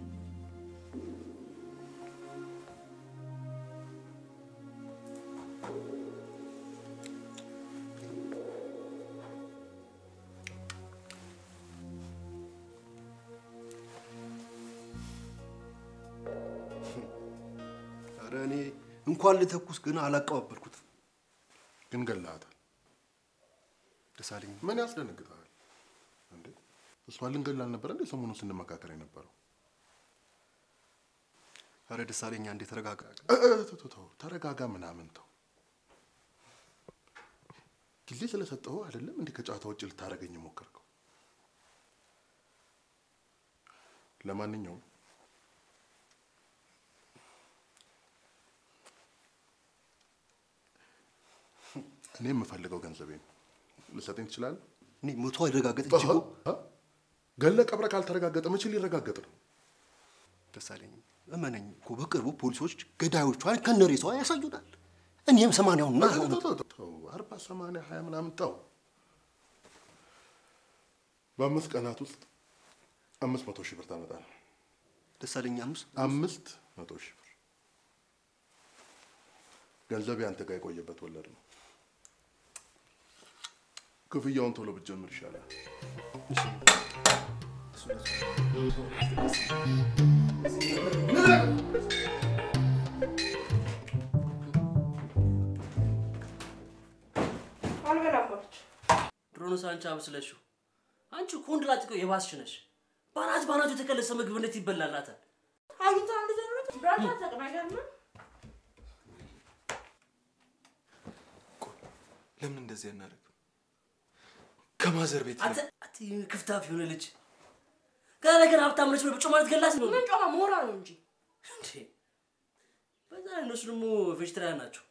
ኧረ እኔ እንኳን ልተኩስ ግን አላቀባበልኩትም። ግን ገላሃታል። ደሳለኝ ምን ያስደነግጠሃል እንዴ? እሷን ልንገል አልነበረ እንዴ ሰሞኑን ስንመካከር የነበረው? ኧረ ደሳለኝ አንዴ ተረጋጋ። እ፣ እ፣ ተው፣ ተው፣ ተው፣ ተረጋጋ ምናምን ተው። ጊዜ ስለሰጠሁ አይደለም እንዲህ ከጨዋታ ውጭ ልታደርገኝ የሞከርከው። ለማንኛውም እኔ የምፈልገው ገንዘቤ ነው። ልሰጠኝ ትችላለህ? እኔ መቶ አይረጋገጥ እንጂ እኮ እ? ገለ ቀብረ ካልተረጋገጠ መቼ ሊረጋገጥ ነው? ደሳለኝ እመነኝ እኮ በቅርቡ ፖሊሶች ገዳዮቿን ከነሬሳዋ ያሳዩናል። እኔም ሰማንያውንና ተው፣ ተው፣ ተው፣ ተው፣ አርባ ሰማንያ ሀያ ምናምን ተው። በአምስት ቀናት ውስጥ አምስት መቶ ሺህ ብር ታመጣለህ። ደሳለኝ አምስት አምስት መቶ ሺህ ብር ገንዘቤ አንተ ጋር የቆየበት ወለድ ነው። ክፍያውን ቶሎ ብትጀምር ይሻላል። አልበላም አለች። ድሮንስ አንቺ አብስለሽው። አንቺ እኮ ወንድ ላጤው የባስሽ ነሽ። ባናት ባናቱ የተከለሰ ምግብ እንዴት ይበላላታል? አግኝታ እንደዚህ ነው ብራታ ተቅናገር ነው ለምን እንደዚህ አናደርግም? ከማዘር ቤት አንተ አንተ ክፍታፍ የሆነ ልጅ ገና ለገና ሀብታም ነች ብለህ ብጮ ማለት ገላት ነው ምን ጮማ ሞራ ነው እንጂ እንዴ? በዛ ላይ እነሱ ደግሞ ቬጅተሪያን ናቸው።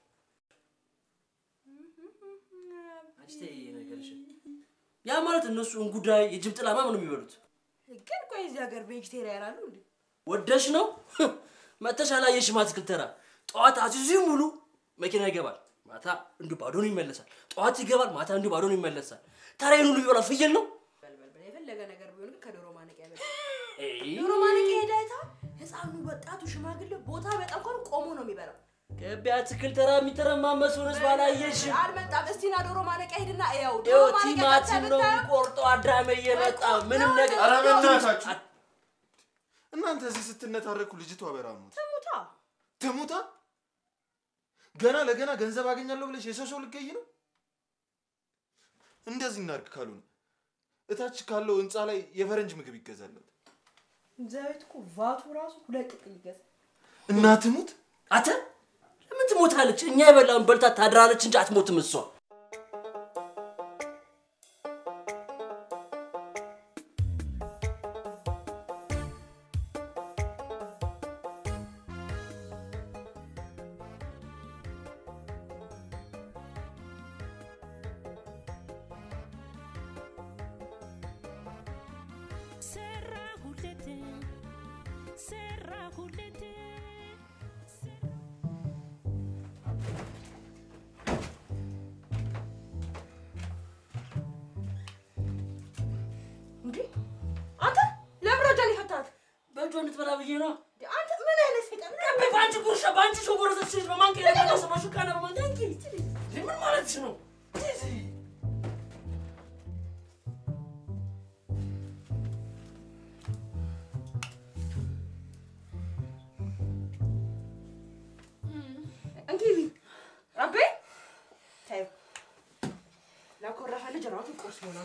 አንቺ ተይ ነገርሽን። ያ ማለት እነሱ እንጉዳይ የጅብ ጥላ ምናምን ነው የሚበሉት። ግን ቆይ እዚህ ሀገር ቬጅቴሪያን አሉ እንዴ? ወደሽ ነው መተሽ አላየሽም? አትክልት ተራ ጠዋት አዚዙ ሙሉ መኪና ይገባል፣ ማታ እንዲሁ ባዶን ይመለሳል። ጠዋት ይገባል፣ ማታ እንዲሁ ባዶን ይመለሳል። ታዲያ ሁሉ ይበላል። ፍየል ነው በልበልበል የፈለገ ነገር ቢሆን ግን ከዶሮ ማነቂያ በል ኤይ፣ ዶሮ ማነቂያ ሄዳ አይታ ህፃኑ፣ ወጣቱ፣ ሽማግሌ ቦታ በጣም እንኳን ቆሞ ነው የሚበላው። ገቢ አትክልት ተራ የሚተረማመስ ሆነስ ባላየሽ አልመጣም። እስቲና ዶሮ ማነቂያ ሂድና እያው ዶሮ ይኸው ማነቂያ ቲማቲም ነው ብታየው የሚቆርጠው። አዳሜ እየመጣ ምንም ነገር ኧረ በእናታችሁ እናንተ እዚህ ስትነታረኩ ልጅቷ በራሙት ትሙታ ትሙታ ገና ለገና ገንዘብ አገኛለሁ ብለሽ የሰው ሰው ልገይ ነው። እንደዚህ እናድርግ ካልሆነ እታች ካለው ህንፃ ላይ የፈረንጅ ምግብ ይገዛለት ዘይት እኮ ቫቱ ራሱ ሁለት ጥቅል ይገዛል። እና ትሙት አንተ ለምን ትሞታለች። እኛ የበላውን በልታ ታድራለች እንጂ አትሞትም እሷ። ሰራሁለት ሰራሁለት እንዴ አንተ ለምን ወደ እኔ ፈታት? በእጇ እንድትበላ ብዬ ነው። አንተ ምን አይነት ሰይጣን ቀቤ በአንቺ ጉርሻ በአንቺ ሾጎረሰች በማንኪያ የቀነሰ በሹካና በማንኪያ እንኪ ምን ማለትሽ ነው? እንግዲህ አቤ ተይው፣ ለኮረፈ ልጅ ራሱ ቁርስ ይሆናል።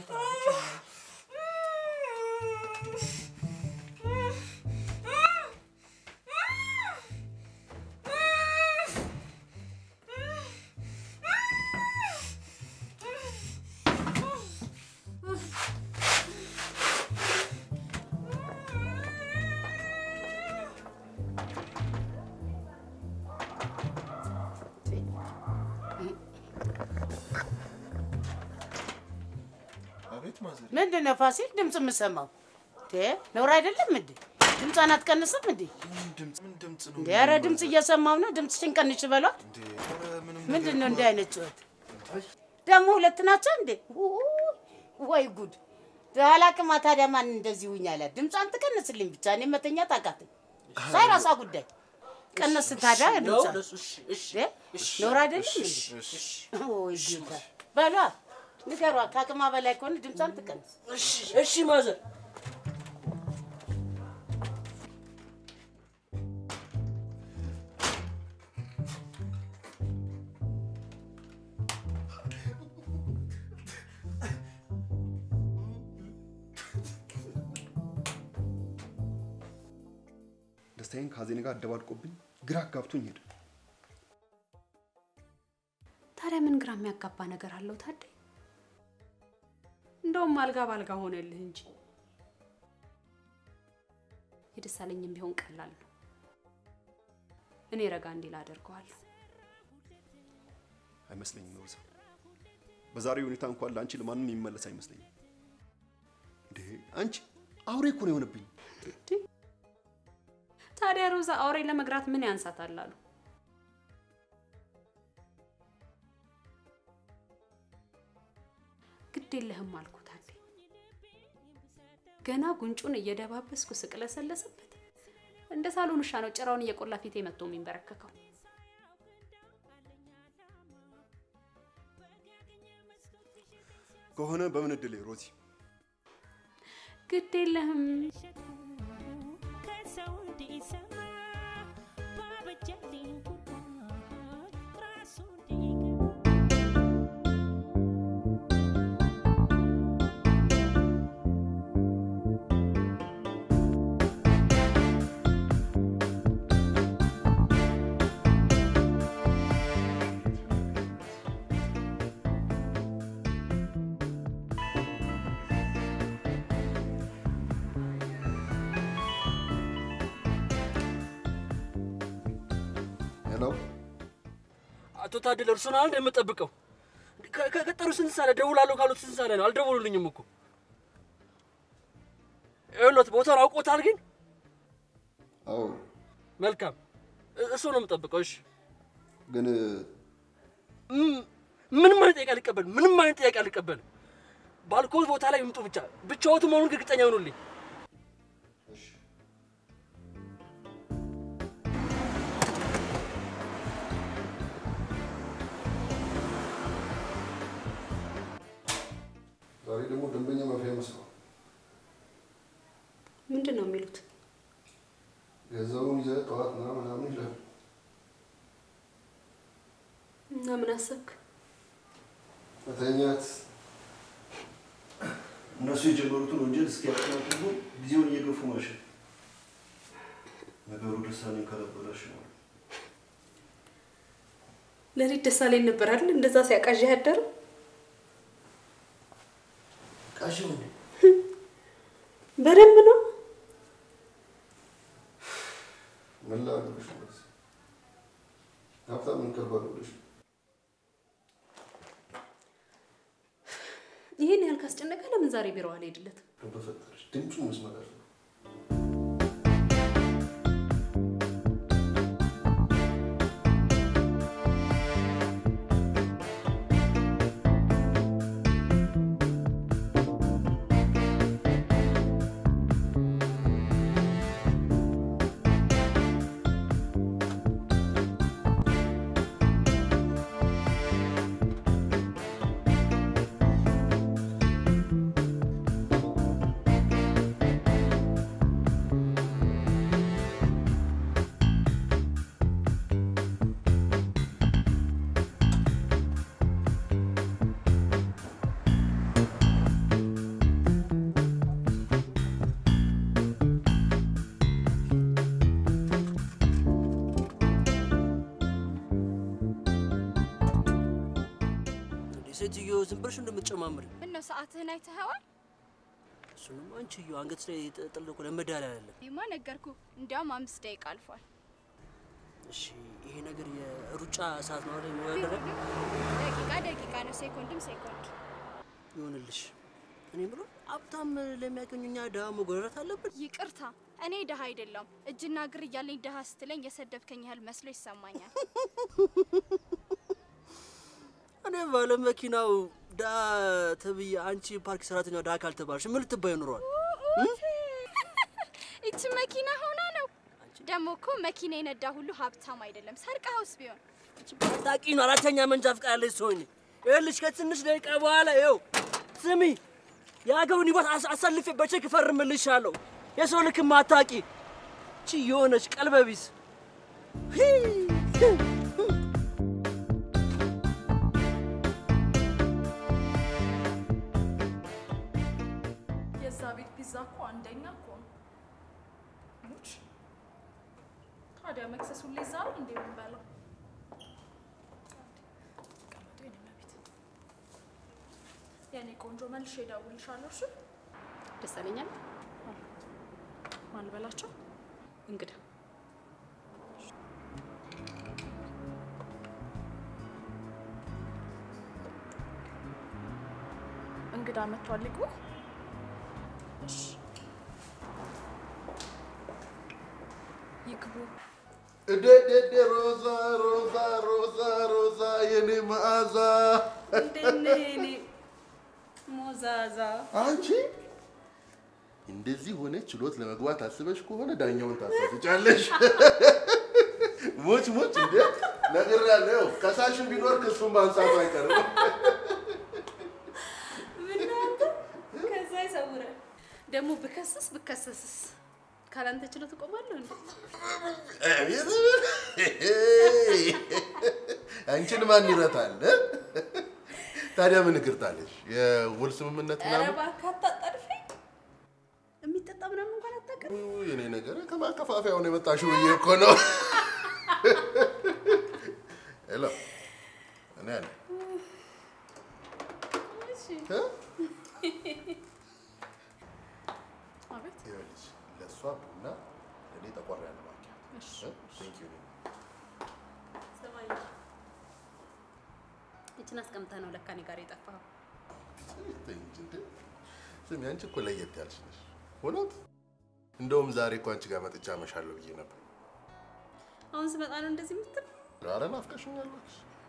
አቤት ማዘር፣ ምንድን ነው ፋሲል ድምፅ የምሰማው? ነውር አይደለም እንዴ? ድምጿን አትቀንስም እንዴ? ምን ድምፅ ምን ድምፅ ነው? እንዴ ኧረ ድምፅ እየሰማው ነው። ድምፅሽን ቀንሽ በሏት። እንዴ? ኧረ ምንም ምንድን ነው ነገር እንዲህ አይነት ጩኸት? ደግሞ ሁለት ናቸው እንዴ? ውይ፣ ወይ ጉድ! አላቅማ። ታዲያ ማን እንደዚህ ውኝ አለ? ድምጿን ትቀንስልኝ ብቻ። እኔ መተኛት አቃተኝ። እሷ የራሷ ጉዳይ። ቀነስ ታዲያ ነው ድምጿን ለሱ እሺ እሺ እንዴ? ነውር አይደለም እንዴ? ወይ ጌታ በሏ፣ ንገሯ። ከአቅማ በላይ ከሆነ ድምጿን ትቀንስ። እሺ እሺ ማዘር ደስታዬን ከሀዘኔ ጋር አደባልቆብኝ ግራ አጋብቶኝ ሄደ። ታዲያ ምን ግራ የሚያጋባ ነገር አለው ታዴ? እንደውም አልጋ ባልጋ ሆነልህ እንጂ የደሳለኝም ቢሆን ቀላል ነው። እኔ ረጋ እንዲል አደርገዋለሁ። አይመስለኝም ሮዛ። በዛሬው ሁኔታ እንኳን ለአንቺ ለማንም የሚመለስ አይመስለኝም። እንዴ አንቺ አውሬ እኮ ነው የሆነብኝ። ታዲያ ሮዛ አውሬ ለመግራት ምን ያንሳታል አሉ። ግድ የለህም አልኩ ታዴ። ገና ጉንጩን እየደባበስኩ ስቅለሰለስበት እንደ ሳሎን ውሻ ነው ጭራውን እየቆላ ፊቴ መጥቶ የሚንበረከከው። ከሆነ በምን እድሌ ሮዚ? ግድ የለህም ከሰው እንዲሰማ ባበጀልኝ ጉዳይ ራሱ እንዲገባ ሄሎ አቶ ታደለ እርሱን አንድ የምጠብቀው ከ- ከቀጠሩ ስንት ሳለ ደውላለሁ ካሉት ስንት ሳለ ነው? አልደወሉልኝም እኮ ይኸውልዎት ቦታውን አውቆታል ግን አዎ፣ መልካም እ- እሱ ነው የምጠብቀው። እሺ ግን ም- ምንም አይነት ጥያቄ አልቀበልም። ምንም አይነት ጥያቄ አልቀበልም። ባልኮት ቦታ ላይ ይምጡ ብቻ ብቻዎት መሆኑን እርግጠኛ ይሆኑልኝ። ዛሬ ደግሞ ደንበኛ ማፍያ መስሏል። ምንድን ነው የሚሉት? ገንዘቡን ይዘህ ጠዋት ና ምናምን ይላል። እና ምን አሰብክ? መተኛት እነሱ የጀመሩትን ወንጀል እስኪያጠናቅቁ ጊዜውን እየገፉ ማሸን ነገሩ ደሳኔን ካላበላሽ ነው። ለሊት ደስ አለኝ ነበር አይደል? እንደዛ ሲያቃዣ ያደረው ቃዥው እንዴ? በደንብ ነው። ምን ላድርግሽ? መሲ? ሀብታም እንቀርባሉ ብለሽ ይህን ያህል ካስጨነቀ ለምን ዛሬ ቢሮ አልሄድለትም? በፈጠረሽ ድምፁን መስማት አለ እንዴ ሴትዮ ዝም ብለሽ እንደምትጨማምሪ ምነው ሰዓትህን አይተኸዋል? እሱንም አንቺዮ አንገት ላይ ጥል እኮ ለመዳል አለ። ይማ ነገርኩ። እንዲያውም አምስት ደቂቃ አልፏል። እሺ ይሄ ነገር የሩጫ ሰዓት ነው አይደል? መወዳደሪያ ደቂቃ ደቂቃ ነው፣ ሴኮንድም ሴኮንድ። ይሆንልሽ። እኔ ብሎ ሀብታም ለሚያገኙ እኛ ድሀ መጎረረት አለብን። ይቅርታ፣ እኔ ድሀ አይደለሁም። እጅና እግር እያለኝ ድሀ ስትለኝ የሰደብከኝ ያህል መስሎ ይሰማኛል። እኔ ባለ መኪናው ድሀ ተብዬ አንቺ ፓርክ ሰራተኛው ድሀ ካልተባልሽ ምን ልትባይ ኑሯል? ይቺ መኪና ሆና ነው። ደግሞ እኮ መኪና የነዳ ሁሉ ሀብታም አይደለም። ሰርቀኸውስ ቢሆን ታቂ ነው። አራተኛ መንጃ ፈቃድ ያለሽ ሰውኝ ይኸውልሽ፣ ከትንሽ ደቂቃ በኋላ ይኸው ስሚ፣ የአገሩን ህይወት አስ- አሳልፌ በቼክ እፈርምልሻለሁ። የሰው ልክ ማታቂ ቺ የሆነች ቀልበቢስ የዛ ቤት ፒዛ እኮ አንደኛ እኮ ነው። ሙች ታዲያ መክሰስ ሁሌ እዛ ነው እንዴ የምንበላው? ቀመጡ የኔ መቤት። የኔ ቆንጆ መልሼ እደውልልሻለሁ። እሺ ደስ አለኛል። ማን ልበላቸው? እንግዳ እንግዳ መጥቷል። ይግቡ። እሺ ይግቡ። እደደደ ሮዛ ሮዛ ሮዛ ሮዛ የኔ መዓዛ እንዴት ነህ የኔ ሞዛዛ? አንቺ እንደዚህ ሆነ ችሎት ለመግባት አስበሽ ከሆነ ዳኛውን ታሳስጫለሽ። ሙች ሙች እንዴ ነግሬያለሁ። ከሳሽን ቢኖር ክሱን ማንሳቱ አይቀርም። ምናንተ ከዛ ይሰውራል። ደግሞ ብከስስ ብከሰስስ ካላንተ ችሎት እቆማለሁ እንዴ? አቤት! አንቺን ማን ይረታል? ታዲያ ምን እግርታለሽ? የውል ስምምነት ኧረ ምናምን? እባክህ አታጣድፈኝ። የሚጠጣ ምናምን እንኳን አታውቅም። ውይ፣ የኔ ነገር ከማከፋፈያው ነው የመጣሽው ብዬ እኮ ነው። ሄሎ፣ እኔ አለ እሺ። እ? አቤት ይኸውልሽ፣ ለእሷ ቡና ለእኔ ጠቆር ያለ ማኪያ። እሺ፣ እ? Thank you። ስማኝ፣ ይችን አስቀምጠህ ነው ለካ እኔ ጋር የጠፋኸው። ተይ እንጂ እንዴ! ስሚ፣ አንቺ እኮ ለየት ያልሽ ነሽ። እውነት እንደውም ዛሬ እኮ አንቺ ጋር መጥቻ አመሻለሁ ብዬ ነበር። አሁን ስመጣ ነው እንደዚህ የምትል? ኧረ ናፍቀሽኛለሽ።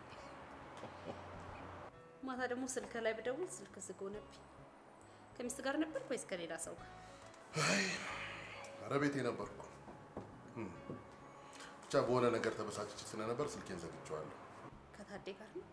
ማታ ደግሞ ስልክ ላይ ብደውል ስልክ ዝግ ሆነብኝ። ከሚስት ጋር ነበር ወይስ ከሌላ ሰው ጋር? ኧረ ቤቴ ነበርኩ። እም፣ ብቻ በሆነ ነገር ተበሳጭቼ ስለነበር ስልኬን ዘግቼዋለሁ። ከታዴ ጋር ነው።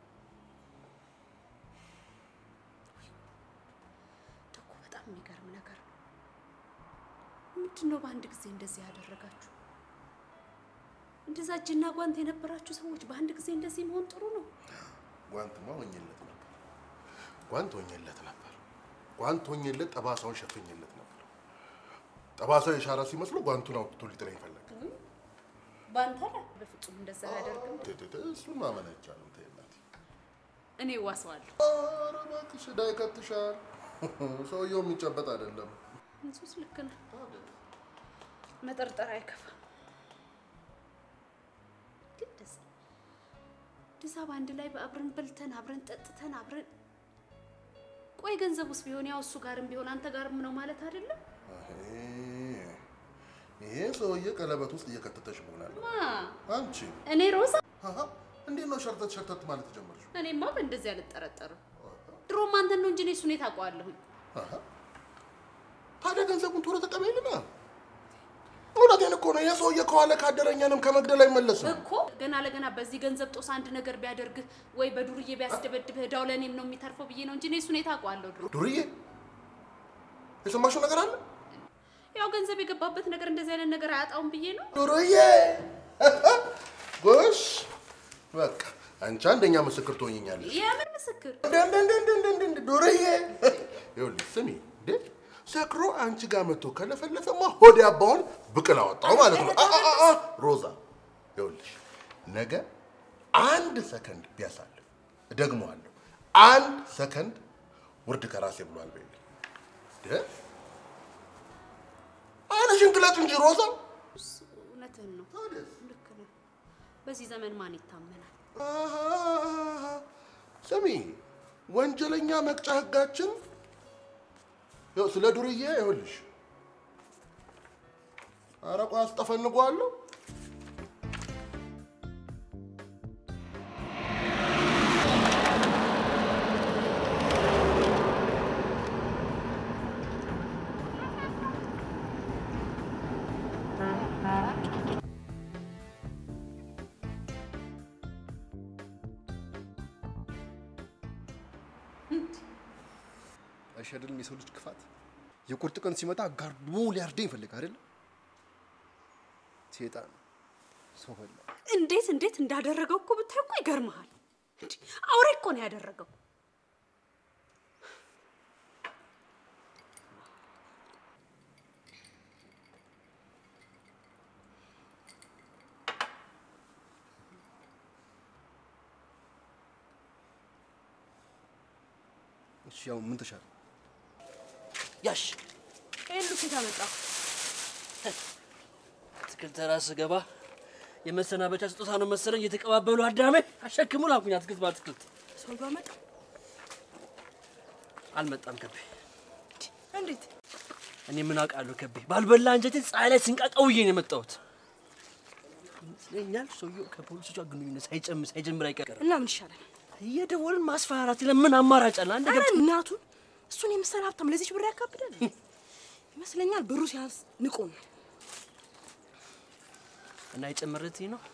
ደግሞ በጣም የሚገርም ነገር ነው። ምንድን ነው በአንድ ጊዜ እንደዚህ ያደረጋችሁ? እንደዛ እጅና ጓንት የነበራችሁ ሰዎች በአንድ ጊዜ እንደዚህ መሆን ጥሩ ነው? ጓንትማ ሆኜለት ነበር። ጓንት ሆኜለት ነበር። ጓንት ሆኜለት ጠባሳውን ሸፍኜለት ነበር። ጠባሳው የሻረ ሲመስሎ ጓንቱን አውጥቶ ሊጥለኝ ፈለገ። በአንተ ላይ በፍጹም እንደዛ አያደርግም። እሱን ማመን አይቻልም። ተይ እናቴ። እኔ ዋሰዋለሁ። ኧረ እባክሽ ዕዳ ይከትሻል። ሰውየው የሚጨበጥ አይደለም። እንሱስ ልክ ነህ። መጠርጠር አይከፋም። ግን ደስ እንደዛ በአንድ ላይ በአብረን በልተን አብረን ጠጥተን አብረን ቆይ ገንዘብ ውስጥ ቢሆን ያው እሱ ጋርም ቢሆን አንተ ጋርም ነው ማለት አይደለም? አይ፣ ይሄ ሰውዬ ቀለበት ውስጥ እየከተተሽ መሆናል። ማ አንቺ እኔ ሮዛ አሃ፣ እንዴት ነው ሸርተት ሸርተት ማለት ጀመርሽ? እኔማ በእንደዚህ አልጠረጠርም። ድሮም አንተን ነው እንጂ እኔ እሱን የት አውቀዋለሁኝ? አሃ፣ ታዲያ ገንዘቡን ቶሎ ተቀበይልና። እውነቴን እኮ ነው። ይሄ ሰውዬ ከኋላ ካደረኛንም ከመግደል አይመለስም። እኮ ገና ለገና በዚህ ገንዘብ ጦስ አንድ ነገር ቢያደርግህ ወይ በዱርዬ ቢያስደበድብህ እዳው ለእኔም ነው የሚተርፈው ብዬ ነው እንጂ እኔ እሱን የት አውቀዋለሁ? ድሮ ዱርዬ፣ የሰማሽው ነገር አለ? ያው ገንዘብ የገባበት ነገር እንደዚህ አይነት ነገር አያጣውም ብዬ ነው። ዱርዬ፣ ጎሽ፣ በቃ አንቺ አንደኛ ምስክር ትሆኝኛለሽ። የምን ምስክር? እንደ እንደ እንደ እንደ እንደ እንደ እንደ ዱርዬ፣ ይኸውልሽ ስሚ እንዴ ሰክሮ አንቺ ጋር መጥቶ ከለፈለፈማ ሆድ ያባውን ብቅል አወጣው ማለት ነው። አ- አ- አ- ሮዛ ይኸውልሽ ነገ አንድ ሰከንድ ቢያሳልፍ እደግመዋለሁ፣ አንድ ሰከንድ ውርድ ከራሴ ብሏል በይልኝ። ደ አይንሽን ግለጭ እንጂ ሮዛ። እውነትህን ነው። ልክ ነው። በዚህ ዘመን ማን ይታመናል? አሃ፣ ስሚ ወንጀለኛ መቅጫ ህጋችን ያው ስለ ዱርዬ ይኸውልሽ አረቋ አስጠፈንጓለሁ። አይሻደልም የሰው ልጅ ክፋት? የቁርጥ ቀን ሲመጣ ጋርዶ ሊያርደኝ ይፈልግ አይደል? ሴጣን ሰው በላ። እንዴት እንዴት እንዳደረገው እኮ ብታይ እኮ ይገርምሃል። እንዴ አውሬ እኮ ነው ያደረገው። እሺ ያው ምን ተሻለ? ያሽ ይሄን ሉኬት አመጣ። አትክልት ተራ ስገባ የመሰናበቻ ስጦታ ነው መሰለኝ እየተቀባበሉ አዳሜ አሸክሙ ላኩኝ። አትክልት በአትክልት ሰው ባመጣ አልመጣም ከቤ። እንዴት እኔ ምን አውቃለሁ ከቤ። ባልበላ አንጀቴን ፀሐይ ላይ ስንቃቀውዬ ነው የመጣሁት ይመስለኛል። ሰውየው ከፖሊሶች ጋር ግንኙነት ሳይጨምር ሳይጀምር አይቀርም። እና ምን ይሻላል? እየደወልን ማስፈራራት ለምን አማራጭ አለ? አንድ ኧረ ገብቶ እናቱን እሱን የመሰለ ሀብታም ለዚች ብር ያካብዳል ይመስለኛል። ብሩ ሲያንስ ንቆ ነው። እና የጨመረት ነው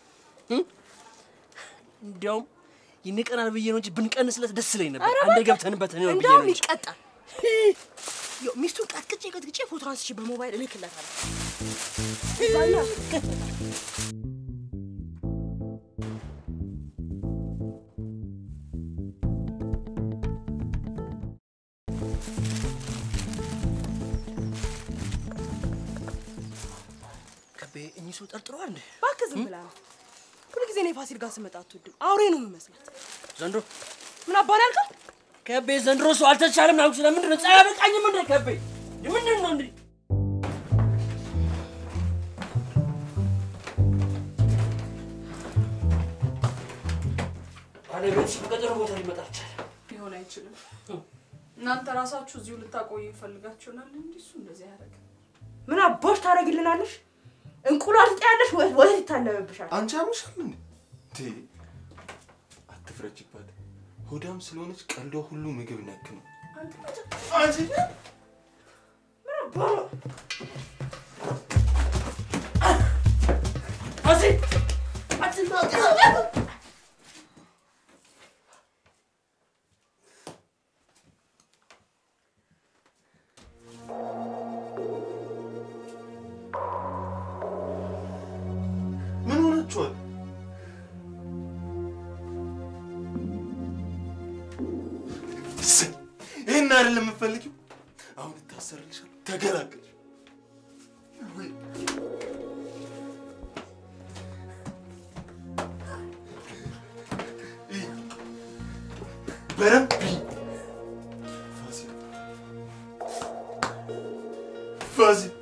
እንዲያውም ይንቀናል ብዬ ነው እንጂ ብንቀንስለት ደስ ይለኝ ነበር። ኧረ አንዴ በቃ። ገብተንበት ነው ብዬ ነው እንደውም እንጂ። ይቀጣል። ያው ሚስቱን ቀጥቅጬ ቀጥቅጬ ፎቶ አንስቼ በሞባይል እልክለታለሁ። እዛኛ ከቤ እኚህ ሰው ጠርጥረዋል እንዴ? እባክህ ዝም ብላ ነው። ሁሉ ጊዜ እኔ ፋሲል ጋር ስመጣ አትወድም። አውሬ ነው የምመስላት። ዘንድሮ ምን አባን ያልከው? ከቤ ዘንድሮ ሰው አልተቻለም ናኩ። ስለምንድን ነው ፀሐይ አበቃኝም እንዴ? ከቤ ምንድን ነው እንዴ? ባለቤትሽ በቀጠሮ ቦታ ሊመጣ አልቻለም። ሊሆን አይችልም። እናንተ ራሳችሁ እዚሁ ልታቆዩ ይፈልጋችሁናል እንጂ እሱ እንደዚህ አያደርግም። ምን አባሽ ታደርጊልናለሽ? እንቁላል ጤያለሽ ወይ ወይ ይታለምብሻል። አንቺ ያምሻል እንዴ? እንዴ አትፍረጅባት። ሆዳም ስለሆነች ቀልዷ ሁሉ ምግብ ነክ ነው። አንቺ ምን ሆናችኋል? እሰይ፣ ይሄን አይደለም የምፈልጊው። አሁን እታሰርልሻለሁ። ተገላገልሽ። በደንብ ብይ። ፋሲል ፋሲል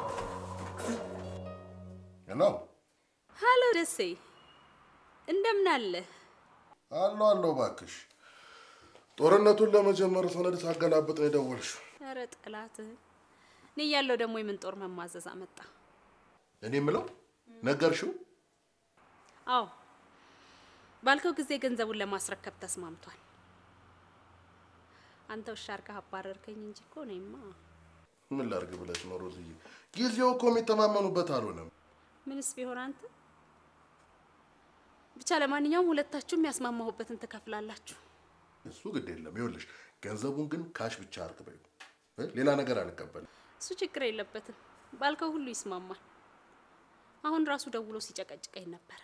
ነው ሀሎ ደሴ፣ እንደምን አለ? አሎ አሎ፣ እባክሽ ጦርነቱን ለመጀመር ሰነድ ሳገላብጥ ነው የደወልሽው። ኧረ ጠላትህ እኔ እያለሁ ደግሞ የምን ጦር መማዘዝ አመጣ? እኔ የምለው ነገርሽው? አዎ ባልከው ጊዜ ገንዘቡን ለማስረከብ ተስማምቷል። አንተ ውሻ አድርገህ አባረርከኝ እንጂ እኮ እኔማ ምን ላድርግ ብለሽ ነው ሮዝዬ? ጊዜው እኮ የሚተማመኑበት አልሆነም። ምንስ ቢሆን አንተ ብቻ ለማንኛውም ሁለታችሁም ያስማማሁበትን ትከፍላላችሁ። እሱ ግድ የለም። ይኸውልሽ ገንዘቡን ግን ካሽ ብቻ አድርግ በይው እ? ሌላ ነገር አልቀበልም። እሱ ችግር የለበትም። ባልከው ሁሉ ይስማማል። አሁን ራሱ ደውሎ ሲጨቀጭቀኝ ነበረ።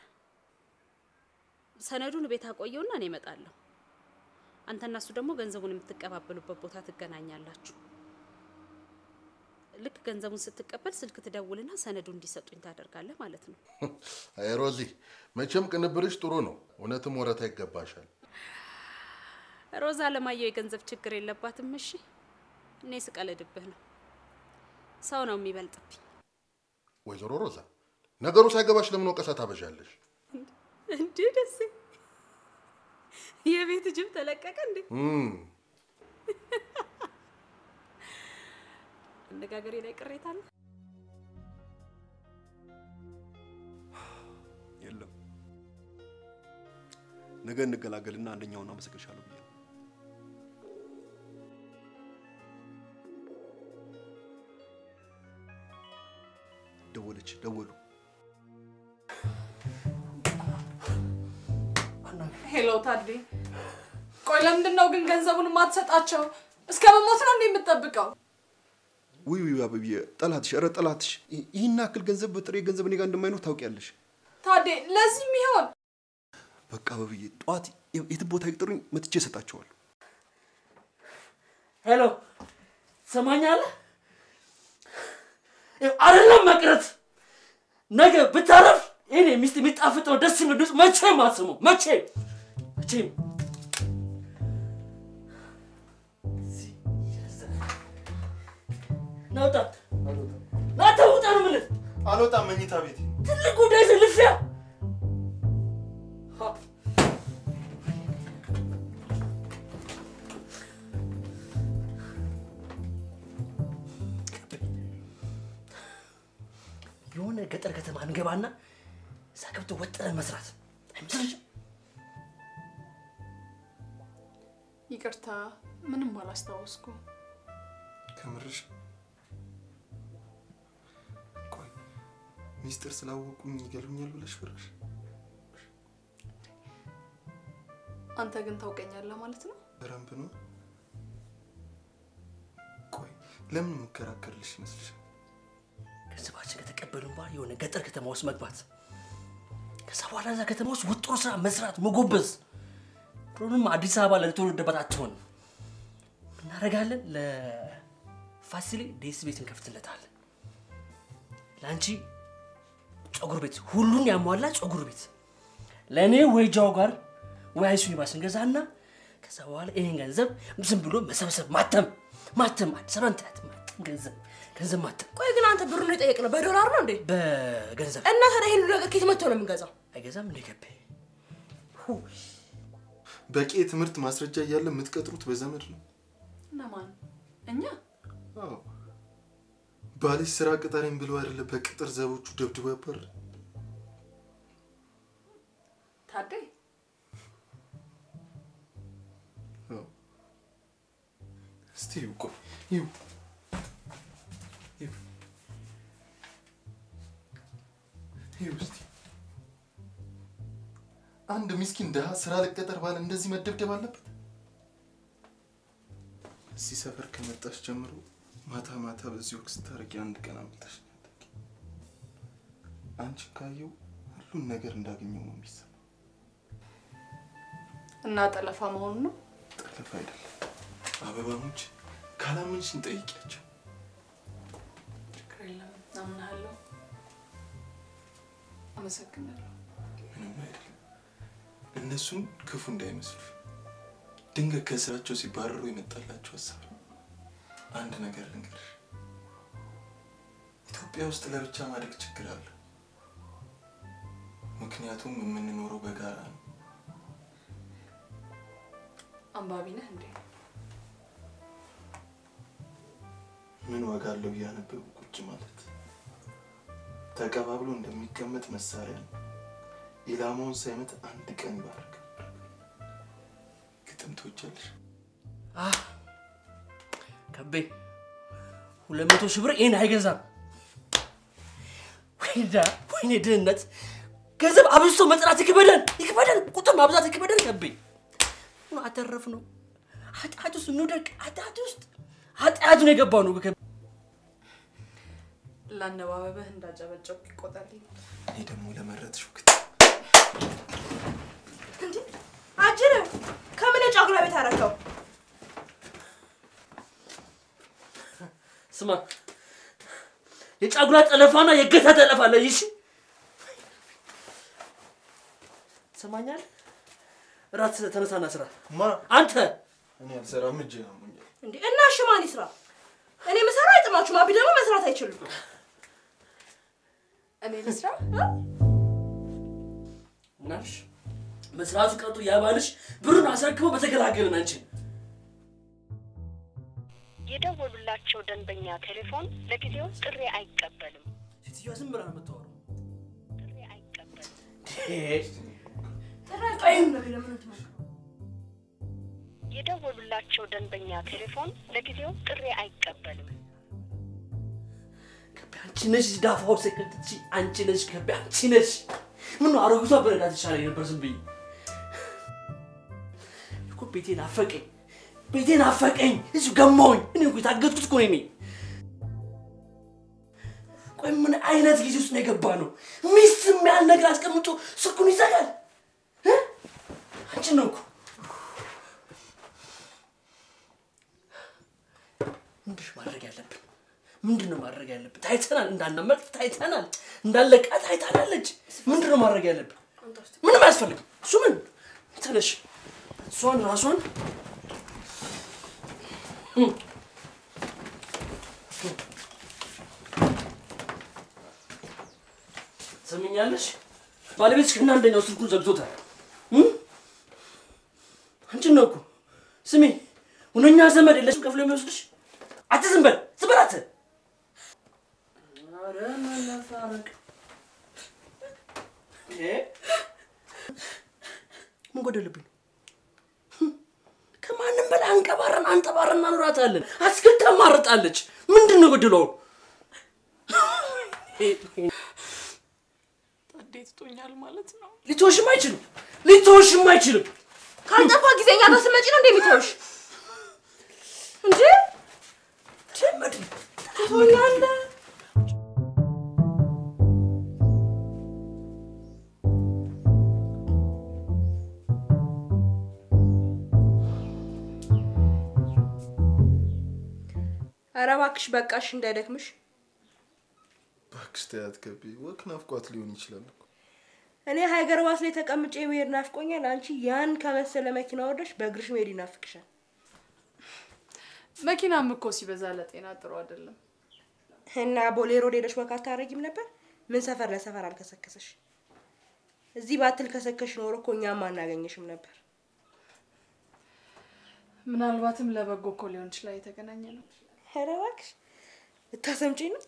ሰነዱን ቤት አቆየውና እኔ እመጣለሁ። አንተና እሱ ደግሞ ገንዘቡን የምትቀባበሉበት ቦታ ትገናኛላችሁ። ልክ ገንዘቡን ስትቀበል ስልክ ትደውልና ሰነዱ እንዲሰጡኝ ታደርጋለህ ማለት ነው። አይ ሮዚ፣ መቼም ቅንብርሽ ጥሩ ነው። እውነትም ወረታ ይገባሻል። ሮዛ አለማየሁ የገንዘብ ችግር የለባትም። እሺ እኔ ስቀልድብህ ነው። ሰው ነው የሚበልጥብኝ። ወይዘሮ ሮዛ፣ ነገሩ ሳይገባሽ ለምን ወቀሳ ታበዣለሽ? እንዴ ደሴ፣ የቤት ጅብ ተለቀቀ እንዴ? እም፣ አነጋገሬ ላይ ቅሬታ አለ? የለም ነገ እንገላገልና አንደኛውን አመሰግንሻለሁ ብዬ ነው። ደወለች፣ ደወሉ። ሄሎ ታዴ፣ ቆይ ለምንድን ነው ግን ገንዘቡን የማትሰጣቸው? እስከ መሞት ነው እንዴ የምትጠብቀው? ውይ ውይ አበብዬ፣ ጠላትሽ፣ ኧረ ጠላትሽ። ይህ- ይህን ያክል ገንዘብ በጥሬ ገንዘብ እኔ ጋር እንደማይኖር ታውቂያለሽ። ታዴ ለዚህ የሚሆን በቃ አበብዬ፣ ጠዋት የ- የትም ቦታ ይቅጥሩኝ፣ መጥቼ እሰጣቸዋለሁ። ሄሎ ሰማኛለህ? ይኸው አይደለም መቅረት ነገ ብታረፍ ይሄኔ ሚስት የሚጣፍጠው ደስ የሚል ድምፅ መቼም አትሰማም። መቼም መቼም ናውጣ ናተ ውጣ ነው የምልህ። አልወጣም። መኝታ ቤት ትልቅ ጉዳይ ልፊያ የሆነ ገጠር ከተማ እንገባና እዛ ገብቶ ወጥረን መስራት አይመስልሽም? ይቅርታ፣ ምንም አላስታወስኩ። ከምርሽ? ቆይ ሚስጥር ስላወቁኝ ይገሉኛል ብለሽ ፈራሽ? አንተ ግን ታውቀኛለህ ማለት ነው? በደንብ ነው። ቆይ ለምን የምከራከርልሽ ይመስልሻል? ገንዘባችን ከተቀበልን በኋላ የሆነ ገጠር ከተማ ውስጥ መግባት፣ ከዛ በኋላ እዛ ከተማ ውስጥ ውጥሮ ስራ መስራት፣ መጎበዝ። ድሮንም አዲስ አበባ ለተወለደበት አትሆን እናደርጋለን። ለፋሲሌ ዴስ ቤት እንከፍትለታለን። ለአንቺ ጸጉር ቤት፣ ሁሉን ያሟላ ጸጉር ቤት። ለእኔ ወይ ጃው ጋር ወይ አይሱኒ ባስ እንገዛና ከዛ በኋላ ይህን ገንዘብ ዝም ብሎ መሰብሰብ፣ ማተም ማተም፣ አዲስ አበባ እንትያት ማተም፣ ገንዘብ ገንዘብ ማተም። ቆይ ግን አንተ ብሩን የጠየቅነው በዶላር ነው እንዴ? በገንዘብ እና ታዲያ ይሄን ሁሉ ነገር ከየት መጥቶ ነው የምንገዛው? አይገዛም እንደ ገቤ በቂ የትምህርት ማስረጃ እያለ የምትቀጥሩት በዘመድ ነው። እነማን? እኛ? አዎ ባልሽ ስራ ቅጠረኝ ብሎ አይደለ በቅጥር ዘቦቹ ደብድቦ ያባር ታዴ እስቲ ይው ቆይ ይው ይው ይው እስቲ አንድ ምስኪን ድሃ ስራ ልቀጠር ባለ እንደዚህ መደብደብ አለበት? እዚህ ሰፈር ከመጣሽ ጀምሮ ማታ ማታ በዚህ ወቅት ስታደርጊ አንድ ቀን አምልጠሽ ነው ያደርጊ። አንቺ ካየው ሁሉን ነገር እንዳገኘው ነው የሚሰማ። እና ጠለፋ መሆኑ ነው? ጠለፋ አይደለም። አበባሞች ካላመንሽን ጠይቂያቸው። ችግር የለም፣ አምናለሁ። አመሰግናለሁ። ምንም አይደለም። እነሱን ክፉ እንዳይመስሉ ድንገት ከስራቸው ሲባረሩ የመጣላቸው ሀሳብ ነው። አንድ ነገር ልንገርሽ፣ ኢትዮጵያ ውስጥ ለብቻ ማደግ ችግር አለ። ምክንያቱም የምንኖረው በጋራ ነው። አንባቢ ነህ እንዴ? ምን ዋጋ አለው እያነበቡ ቁጭ ማለት? ተቀባብሎ እንደሚቀመጥ መሳሪያ ነው። ኢላማውን ሳይመት አንድ ቀን ይባርካል። ግጥም ትወጃለሽ? አህ ከቤ ሁለት መቶ ሺህ ብር ይህን አይገዛም። ወይዳ ወይኔ ድህነት ገንዘብ አብዝቶ መጥራት ይክበደን ይክበደን፣ ቁጥር ማብዛት ይክበደን። ከቤ ምን አተረፍ ነው ኃጢአት ውስጥ እንውደቅ። ኃጢአት ውስጥ ኃጢአቱን የገባው ነው። ከቤ ለአነባበብህ እንዳጨበጨብ ይቆጠርልኝ። እኔ ደግሞ ለመረጥሽው አጅር ከምን የጫጉላ ቤት አረከው? ስማ የጫጉላ ጠለፋና የገታ ጠለፋ አለ። ይሽ ትሰማኛለህ? እራት ተነሳና ስራ። ማ አንተ እኔ አልሰራም፣ እጄ አሞኛል። እንዴ እና እሺ ማን ይስራ? እኔ ምሰራ አይጥማችሁም። አቢ ደግሞ መስራት አይችልም። እኔ ልስራ? እናልሽ መስራቱ ቀርቶ ያባልሽ ብሩን አስረክቦ በተገላገልን አንቺን የደወሉላቸው ደንበኛ ቴሌፎን ለጊዜው ጥሪ አይቀበልም። ሴትዮዋ ዝም ብላ ነው የምታወራው። ጥሪ አይቀበልም። የደወሉላቸው ደንበኛ ቴሌፎን ለጊዜው ጥሪ አይቀበልም። አንቺ ነሽ ዳፋው ሰከትቺ አንቺ ነሽ ከቤ አንቺ ነሽ። ምን አሮጊቷ በረዳት ይሻለኝ ነበር ዝም ብዬ እኮ ቤቴን አፈቀኝ ቤቴን አፈቀኝ እዚሁ ገማውኝ እኔ እኮ የታገትኩት እኮ ነኝ ቆይ ምን አይነት ጊዜ ውስጥ ነው የገባ ነው ሚስት የሚያህል ነገር አስቀምጦ ስልኩን ይዘጋል እ? አንቺን ነው እኮ ምንድን ነው ማድረግ ያለብን ምንድን ነው ማድረግ ያለብን ታይተናል እንዳናመልጥ ታይተናል እንዳለቃ ታይታናለች ምንድን ነው ማድረግ ያለብን ምንም አያስፈልግም እሱ ምን ተነሽ እሷን ራሷን እም፣ እም። ትሰሚኛለሽ ባለቤትሽ ከእነ አንደኛው ስልኩን ዘግቶታል እም? አንቺን ነው እኮ ስሚ ሁነኛ ዘመድ የለሽም ከፍሎ የሚወስድሽ አንተ ዝም በል ዝም በል አንተ ኧረ መነፋረቅ እ? ምን ጎደለብኝ ከማንም በላይ አንቀባረን አንጠባረን እናኖራታለን አስክል ታማርጣለች ምንድን ነው ጎደለው ታዴ ትቶኛል ማለት ነው። ሊተወሽም አይችልም ሊተወሽም አይችልም ካልጠፋ ጊዜኛ ጋር ስመጪ ነው እንደሚተውሽ እንጂ ጀመድ ትቶኛለህ። ኧረ እባክሽ በቃሽ እንዳይደክምሽ። እባክሽ ተያት ገቢ ወክ ናፍቋት ሊሆን ይችላል እኮ። እኔ ሀገር ባስ ላይ ተቀምጬ መሄድ ናፍቆኛል። አንቺ ያን ከመሰለ መኪና ወርደሽ በእግርሽ መሄድ ይናፍቅሻል። መኪናም እኮ ሲበዛ ለጤና ጥሩ አይደለም። እና ቦሌ ሮድ ሄደሽ ወክ አታረጊም ነበር? ምን ሰፈር ለሰፈር አልከሰከሰሽ? እዚህ ባትል ከሰከሽ ኖሮ እኮ እኛም አናገኘሽም ነበር። ምናልባትም ለበጎ እኮ ሊሆን ይችላል የተገናኘ ነው። ኧረ እባክሽ ልታሰምጪኝ ነው?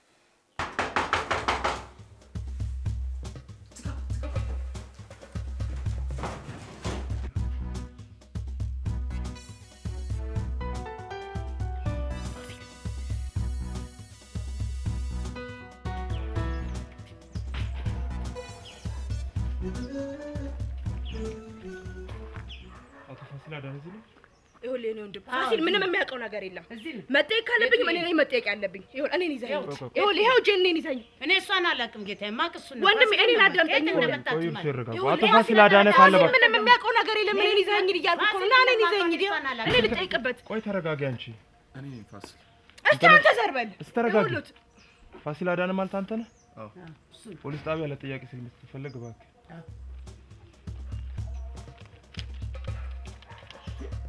አቶ ፋሲል አዳነ እዚህ ነው? ይኸውልህ የእኔ ወንድም ፋሲል ምንም የሚያውቀው ነገር የለም። መጠየቅ ካለብኝ እኔ ነኝ መጠየቅ ያለብኝ። ይኸውልህ እኔን ይዘኝ ይኸውልህ ይኸው እጄ እኔን ይዘኝ እኔ እሷን አላውቅም ጌታዬ፣ የማውቅ እሱን ነው። ወንድሜ ፋሲል እኔን ነው አዳምጠኝ። የት ይኸውልህ እንደመጣችሁ ቆዩ ማለት ሲረጋጉ። ይኸውልህ አቶ ፋሲል ፋሲል አዳነ ካለ ፋሲል በቃ ምንም የሚያውቀው ነገር የለም። እኔን ይዘኝ እያልኩ እኮ ነው። ና እኔን ይዘኝ እኔ ልጠይቅበት። ቆይ ተረጋጊ አንቺ። እኔ ነኝ ፋሲል። እስኪ አንተ ዘር በል እስኪ ተረጋጊ። ይኸውልህ ፋሲል አዳነ ማለት አንተ ነህ? አዎ። ፖሊስ ጣቢያ ለጥያቄ ስለምትፈለግ እባክህ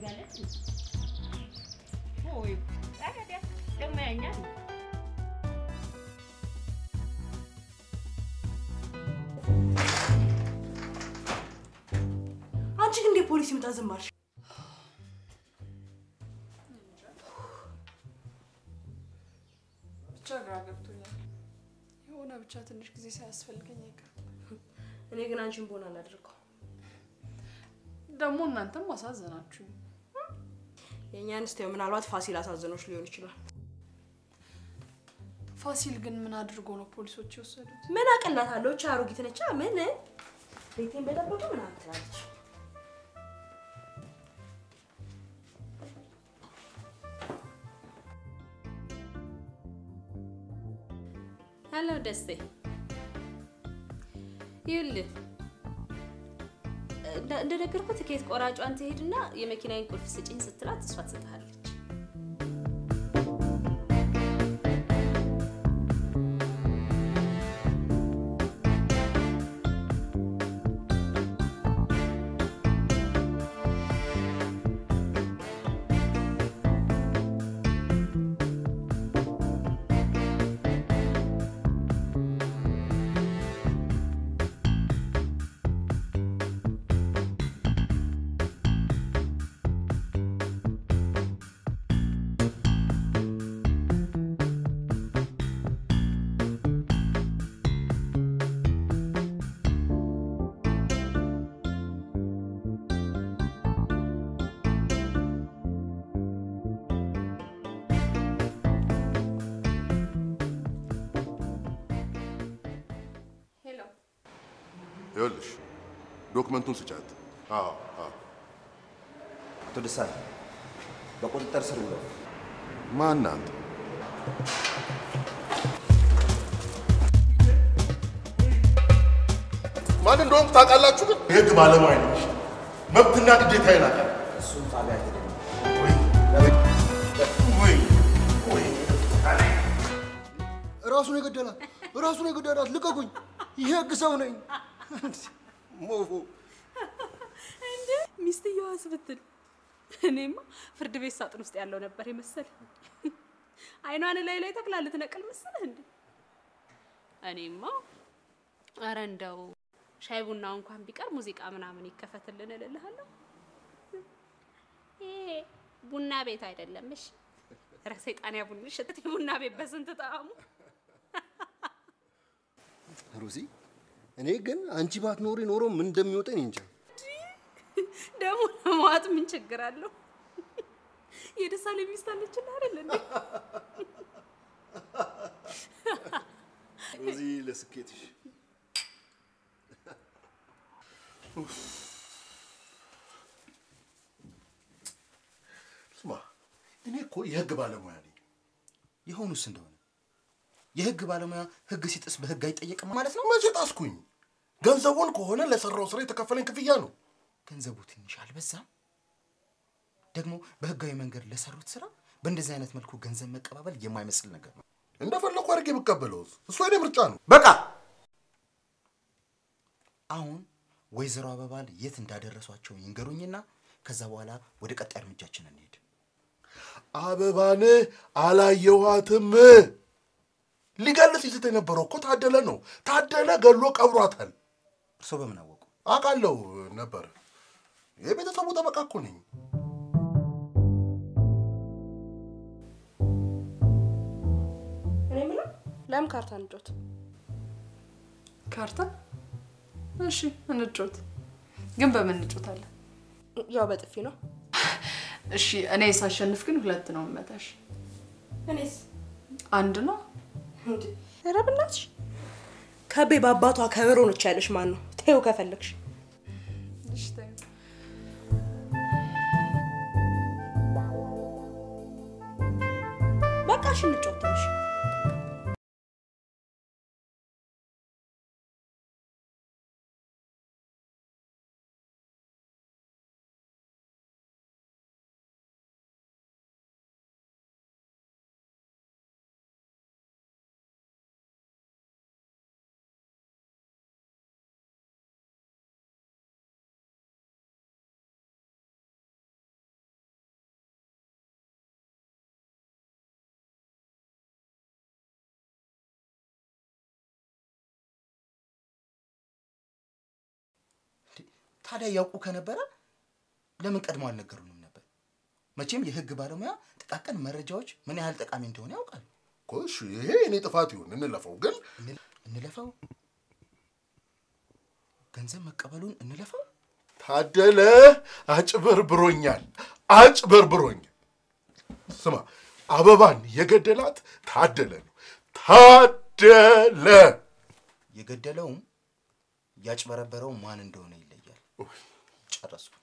ትፈልጋለች? ወይ ታዲያ ደግሞ ያኛል አንቺ ግን እንደ ፖሊስ ይምጣ ዝም አልሽ? ብቻ ግራ ገብቶኛል። የሆነ ብቻ ትንሽ ጊዜ ሳያስፈልገኝ አይቀርም። እኔ ግን አንቺን በሆነ አላደርገው። ደግሞ እናንተም አሳዘናችሁኝ። የእኛን ስቴው ምናልባት ፋሲል አሳዘኖች ሊሆን ይችላል። ፋሲል ግን ምን አድርጎ ነው ፖሊሶች የወሰዱት? ምን አቀላታለሁ? እቺ አሮጊት ነቻ። ምን ቤቴን በጠበቁ ምናምን ትላለች። ሄሎ ደስቴ፣ ይኸውልህ እንደ- እንደነገርኩህ ትኬት ቆራጯን ትሄድና የመኪናዬን ቁልፍ ስጪኝ ስትላት እሷ ትሰጥሃለች። ሄሎ ይኸውልሽ ዶክመንቱን ስጫት። አዎ አዎ። አቶ ደሳሌ በቁጥጥር ስር ውለው ማን አንተ? ማን እንደሆንኩ ታውቃላችሁ? ግን የህግ ባለሙያ ነኝ። መብትና ግዴታ ይናቃል። እሱም ጣቢያ ሄደ ወይ ወይ ራሱን የገደላት ራሱን የገደላት ልቀቁኝ! የህግ ሰው ነኝ። ሞፉ እንዴ ሚስትየዋስ ብትል እኔማ ፍርድ ቤት ሳጥን ውስጥ ያለው ነበር የመሰለ አይኗን ላይ ላይ ተክላ ልትነቅል መሰለህ እንዴ? እኔማ አረ እንደው ሻይ ቡናው እንኳን ቢቀር ሙዚቃ ምናምን ይከፈትልን እልልሃለሁ። ይሄ ቡና ቤት አይደለም እሺ። ኧረ ሰይጣን ያቡንሽ እህቴ፣ ቡና ቤት በስንት ጣዕሙ ሮዚ፣ እኔ ግን አንቺ ባትኖሪ ኖሮ ምን እንደሚወጣኝ እንጃ። ደግሞ ለመዋጥ ምን ችግር አለው? የደሳሌ ሚስት አለችና አይደል እንዴ? ሮዚ፣ ለስኬትሽ ስማ፣ እኔ እኮ የህግ ባለሙያ ነኝ። የሆኑስ እንደሆነ የህግ ባለሙያ ህግ ሲጥስ በህግ አይጠየቅም ማለት ነው። መቼ ጣስኩኝ? ገንዘቡን ከሆነ ለሰራው ስራ የተከፈለኝ ክፍያ ነው። ገንዘቡ ትንሽ አልበዛም? ደግሞ በህጋዊ መንገድ ለሰሩት ስራ በእንደዚህ አይነት መልኩ ገንዘብ መቀባበል የማይመስል ነገር ነው። እንደፈለኩ አድርጌ የምቀበለውስ እሱ የኔ ምርጫ ነው። በቃ አሁን ወይዘሮ አበባል የት እንዳደረሷቸው ይንገሩኝና ከዛ በኋላ ወደ ቀጣይ እርምጃችን እንሄድ። አበባን አላየኋትም። ሊገል ሲስት የነበረው እኮ ታደለ ነው። ታደለ ገሎ ቀብሯታል። እርስዎ በምን አወቁ? አውቃለሁ ነበር። የቤተሰቡ ጠበቃ እኮ ነኝ። እኔ የምለው ለምን ካርታ እንጫወት? ካርታ? እሺ እንጮት። ግን በምን እንጮታለን? ያው በጥፊ ነው። እሺ እኔ ሳሸንፍ ግን ሁለት ነው መታሽ። እኔስ አንድ ነው። እንዴ? ኧረ በእናትሽ ከቤ በአባቷ ከበሮ ነች ያለሽ ማን ነው? ተይው ከፈለግሽ። እሺ ተይው። በቃ እሺ እንጫወት ትንሽ ታዲያ ያውቁ ከነበረ ለምን ቀድሞ አልነገሩንም ነበር? መቼም የህግ ባለሙያ ጥቃቅን መረጃዎች ምን ያህል ጠቃሚ እንደሆነ ያውቃል። እሺ ይሄ እኔ ጥፋት ይሁን እንለፈው፣ ግን እንለፈው፣ ገንዘብ መቀበሉን እንለፈው። ታደለ አጭበርብሮኛል፣ አጭበርብሮኛል። ስማ አበባን የገደላት ታደለ ነው። ታደለ የገደለውም ያጭበረበረው ማን እንደሆነ ይለያል። ጨረስኩ።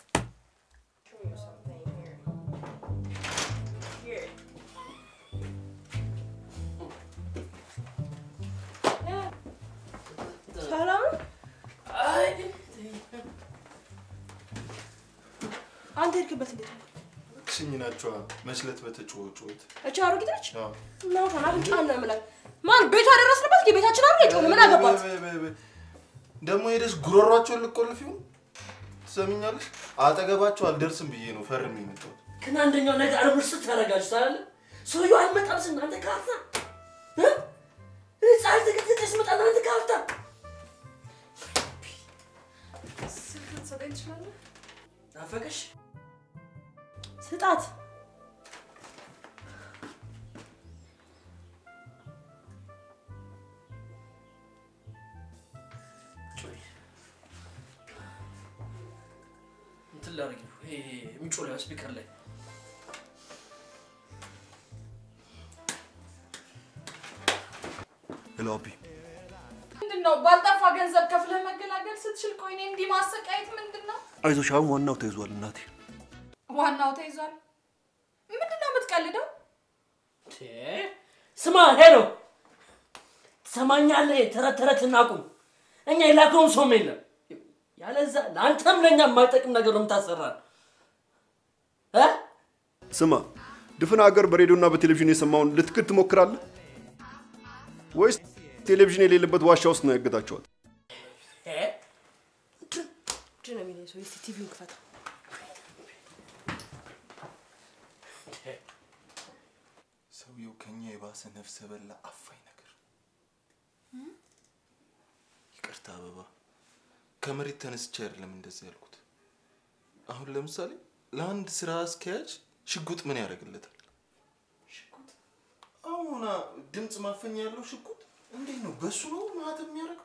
ሰላም አንተ ሄድክበት እንዴት ነው? ክስኝ ናቸዋ መችለት በተጫወ ጩኸት እቺ አሮጊት ነች። እናቷን አፍንጫና ምላል ማን ቤቷ ደረስንበት? የቤታችን አረ የጮነ ምን አገባት? ደግሞ ሄደሽ ጉሮሯቸውን ልቆልፍ ይሁን ትሰሚኛለሽ? አጠገባቸው አልደርስም ብዬ ነው ፈርም የመጣሁት። ግን አንደኛው ነገር አርብር ስትረጋችሁ ታለ ሰውየው አልመጣም ስና አንተ ካፍታ ፀሐይ ተቀጥቅጠ ስመጣ አንተ ካፍታ ስልክ ልትሰጠኝ ትችላለህ? ናፈቀሽ? ስጣት። እንትን ላደርግ ነው ይሄ የሚጮህ ስፒከር ላይ ሄሎ አቢ፣ ምንድን ነው ባልጠፋ ገንዘብ ከፍለህ መገላገል ስትችል ቆይ እኔ እንዲህ ማሰቃየት ምንድን ነው? አይዞሽ፣ አሁን ዋናው ተይዟል እናቴ። ዋናው ተይዟል። ምንድን ነው የምትቀልደው? ስማ ሄሎ ትሰማኛለህ? ተረት ተረት እናቁም። እኛ የላከውም ሰውም የለም። ያለዛ ለአንተም ለእኛ የማይጠቅም ነገር ነው የምታሰራን እ ስማ፣ ድፍን ሀገር በሬዲዮና በቴሌቪዥን የሰማውን ልትክድ ትሞክራለህ ወይስ ቴሌቪዥን የሌለበት ዋሻ ውስጥ ነው ያገታቸዋል? ምንድን ነው የሚለኝ ሰው? እስኪ ቲቪውን ክፈታ። ሰውየው ከኛ የባሰ ነፍሰ በላ አፋኝ ነገር። ይቅርታ አበባ፣ ከመሬት ተነስቼ አይደለም እንደዚህ ያልኩት። አሁን ለምሳሌ ለአንድ ስራ አስኪያጅ ሽጉጥ ምን ያደርግለታል? አሁን ድምፅ ማፈኛ ያለው ሽጉጥ እንዴት ነው? በሱ ነው ማህተም የሚያደርገው?